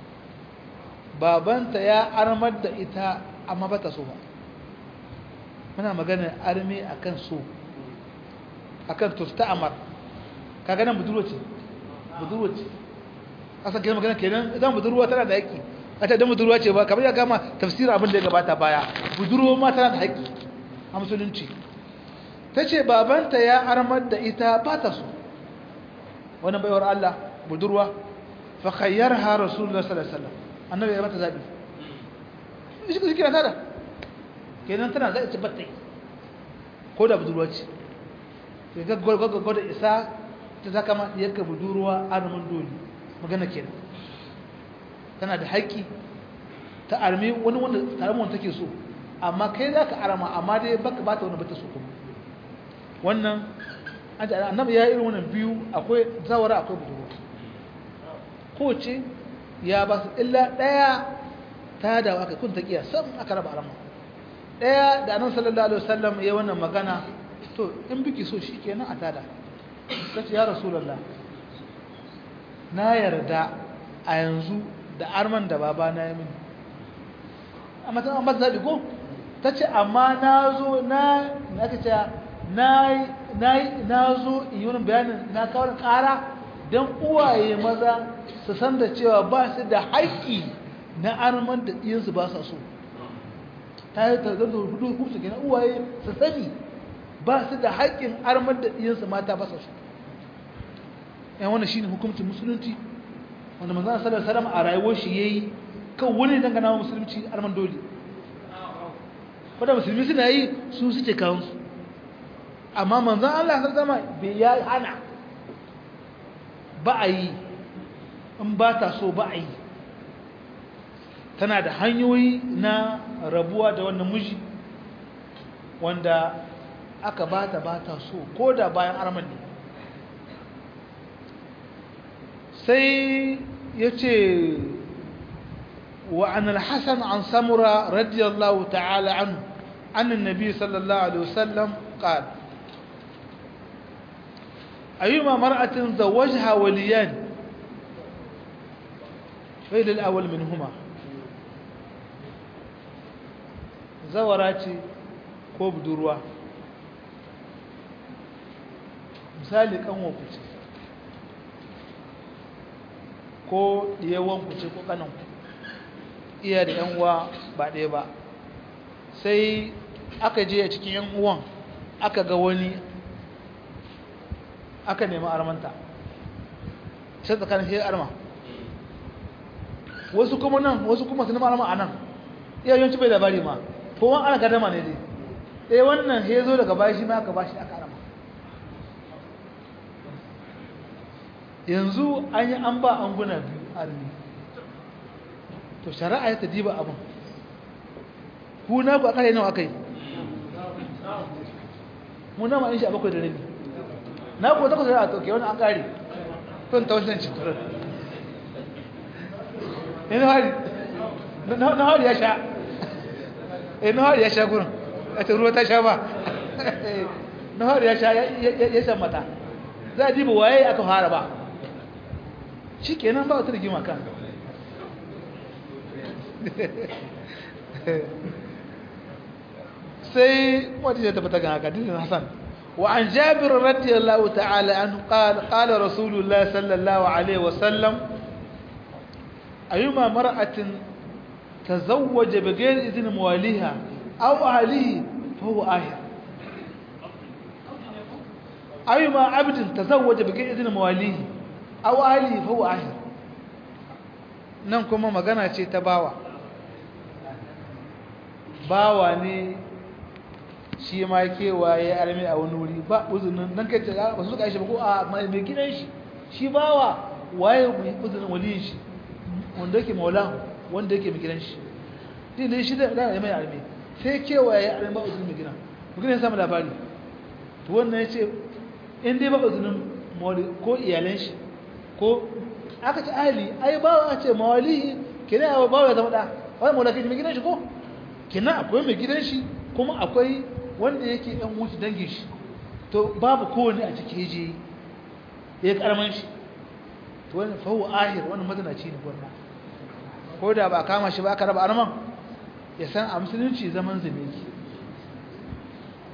Speaker 1: babanta ya armar da ita amma bata so ba muna magana arme akan so akan tusta'amar kaga nan budurwa ce budurwa ce asa kenan magana kenan idan budurwa tana da haƙƙi a ta dan budurwa ce ba kamar ya gama tafsirin abin da ya gabata baya budurwa ma tana da haƙƙi a musulunci ta ce babanta ya armar da ita ba ta so wani baiwar Allah budurwa fa khayyarha rasulullah sallallahu alaihi wasallam annabi ya mata zabi shi shi kira tada kenan tana zai ci batta ko da budurwa ce ga gaggaga da isa ta zaka ma yaka budurwa armin dole magana kenan tana da haƙƙi ta armi wani wanda tare mun take so amma kai zaka arama amma dai baka bata wani bata so kuma wannan annabi ya irin wannan biyu akwai zawara akwai budurwa kowace ya ba su illa ɗaya ta da aka kun taƙiya sam aka raba arama ɗaya da annabi sallallahu alaihi wasallam ya wannan magana to in biki so shi kenan a tada kace ya rasulullah na yarda a yanzu da arman da baba na yi mini amma ta amma zabi ko tace amma na zo na aka ce na na zo in yi wani bayanin na kawo ƙara don uwaye maza su san da cewa ba su da haƙƙi na arman da ɗiyansu ba sa so ta yi tarzar da hudu hukunsu gina uwaye su sani ba su da haƙƙin arman da ɗiyansu mata ba sa so yan wani shi ne hukumcin musulunci wanda manzana sallar salam a rayuwar shi ya yi kan wani dangana wa musulunci arman dole wadda musulmi suna yi su suke kawunsu amma manzan Allah ta zama bai ya hana ba a yi in ba ta so ba a yi tana da hanyoyi na rabuwa da wannan miji wanda aka ba ta ba ta so ko da bayan arman ne sai ya ce وعن الحسن عن سمرة رضي الله تعالى عنه عن النبي صلى الله عليه وسلم قال أيما مرأة زوجها وليان فإلى الأول منهما زوراتي كوب دروا misali kanwanku ce ko ɗiyawanku ce ko kananku iya da yan uwa ba ɗaya ba sai aka je a cikin yan uwan aka ga wani aka nemi armanta sai tsakanin shi arma wasu kuma nan wasu kuma su nemi arma a nan iya yawanci bai labari ma ko wani ana gadama ne dai ɗaya wannan ya zo daga bashi shi ma aka bashi aka arma yanzu an yi an ba an guna biyu armi to shari'a ya ta diba abin ku na ku akare nawa akai mu na ma in shi abakwai da rabi na ku takwas da to ke wani an kare to ta wasu ci eh na hari na hari ya sha eh na hari ya sha gurin a ta ruwa ta sha ba na hari ya sha ya shan mata za a diba waye aka fara ba shi kenan ba wata rigima kan sai wata ce tabbata ga haka dinin hasan wa an jabir radiyallahu ta'ala anhu qala qala rasulullah sallallahu alaihi wa sallam ayuma mar'atin tazawwaja bighayri idhni mawaliha aw ahlihi fa huwa ahir ayuma abdin tazawwaja bighayri idhni mawalihi aw ahlihi fa huwa ahir nan kuma magana ce ta bawa bawa ne shi ma kewaye armi a wani wuri ba uzunin nan kai ba su suka shi ba ko a mai gidan shi shi bawa waye mai uzunin waliyin shi wanda yake maula wanda yake mai gidan shi din ne shi da da mai armi sai kewaye armi ba uzunin mai gidan mutum ya samu labari to wannan ya ce in dai ba uzunin mawali ko iyalan shi ko aka ce ahli ai bawa a ce mawalihi kina ya bawa ya zama da wani maula kai mai gidan shi ko kina akwai mai gidan shi kuma akwai wanda yake ɗan wuce dangin shi to babu kowane a cikin je ya karaman shi to wani fahu ahir wani mazanaci ne gwarna ko da ba kama shi ba aka raba arman ya san a musulunci zaman zane ki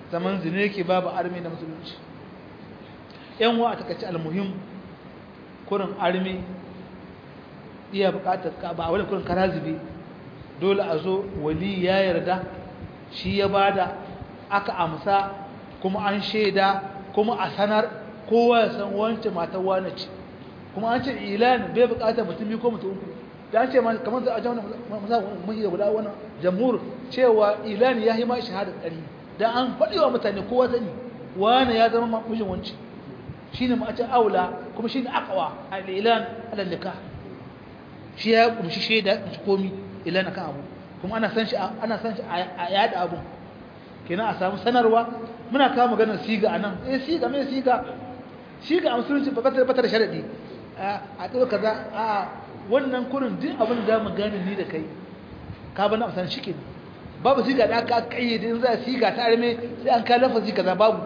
Speaker 1: zaman zine yake babu armi na musulunci yan wa a takaice almuhim kurin armi iya bukatar ka ba wani kurin karazibi dole a zo wali ya yarda shi ya bada aka amsa kuma an shaida kuma a sanar kowa ya san wancan matar wane ce kuma an ce ilan bai bukatar mutum biyu ko mutum uku da an ce kamar za a jauna mahi da guda wani jamhur cewa ilan ya yi ma shahadar ɗari da an faɗi wa mutane kowa sani wane ya zama mijin wanci shi ne ma'acin aula kuma shi ne akawa a ilan alallika shi ya kumshi shaida shi komi ilan akan abu kuma ana san shi ana san shi a yada abu kenan a samu sanarwa muna kawo maganar siga anan eh siga mai siga siga a musulunci ba ta da sharadi a ɗau kaza a wannan kurin duk abin da mu gane ni da kai ka bana amsan shi ke babu siga da aka kayyade in za siga ta arme sai an ka lafazi kaza babu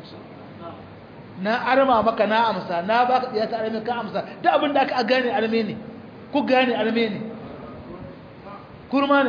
Speaker 1: na arma maka na amsa na baka iya ta arme ka amsa duk abin da aka gane arme ne ku gane arme ne kurma ne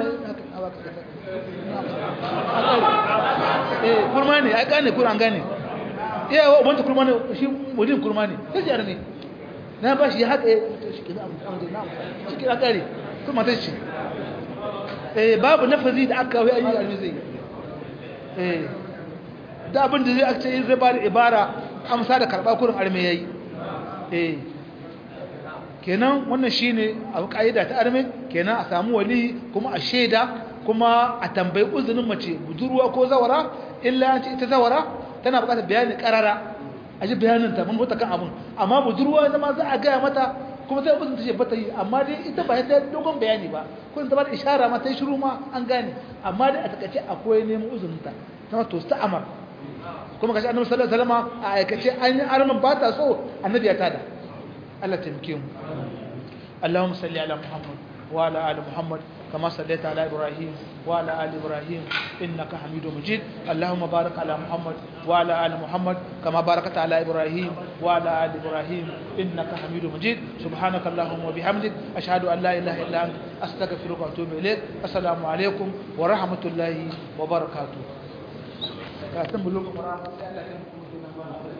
Speaker 1: eh kurma ne ai gane kuran gane iya wa ubanta kurma ne shi mudin kurma ne sai arme na ba shi haka shi kira kare kuma ta ce eh babu lafazi da aka wai ayi almi zai eh da abin da zai aka ce zai ba da ibara amsa da karba kurin arme yayi eh kenan wannan shine abu kaida ta arme kenan a samu wali kuma a sheda kuma a tambayi uzunin mace budurwa ko zawara illa an ce ita zawara tana bukatar bayani karara a ji bayaninta mun huta kan abin amma budurwa zama za a gaya mata kuma zai uzun ta ce bata yi amma dai ita ba ta dogon bayani ba kun ta ba da ishara ma ta yi shiru ma an gane amma dai a takaice akwai neman uzuninta ta to ta amar kuma kashi annabi sallallahu alaihi wasallam a aikace an yi arman ba ta so annabi ya tada Allah taimake mu Allahumma salli ala Muhammad wa ala ali Muhammad كما صليت على إبراهيم وعلى آل إبراهيم إنك حميد مجيد اللهم بارك على محمد وعلى آل محمد كما باركت على إبراهيم وعلى آل إبراهيم إنك حميد مجيد سبحانك اللهم وبحمدك أشهد أن لا إله إلا أنت أستغفرك وأتوب إليك السلام عليكم ورحمة الله وبركاته.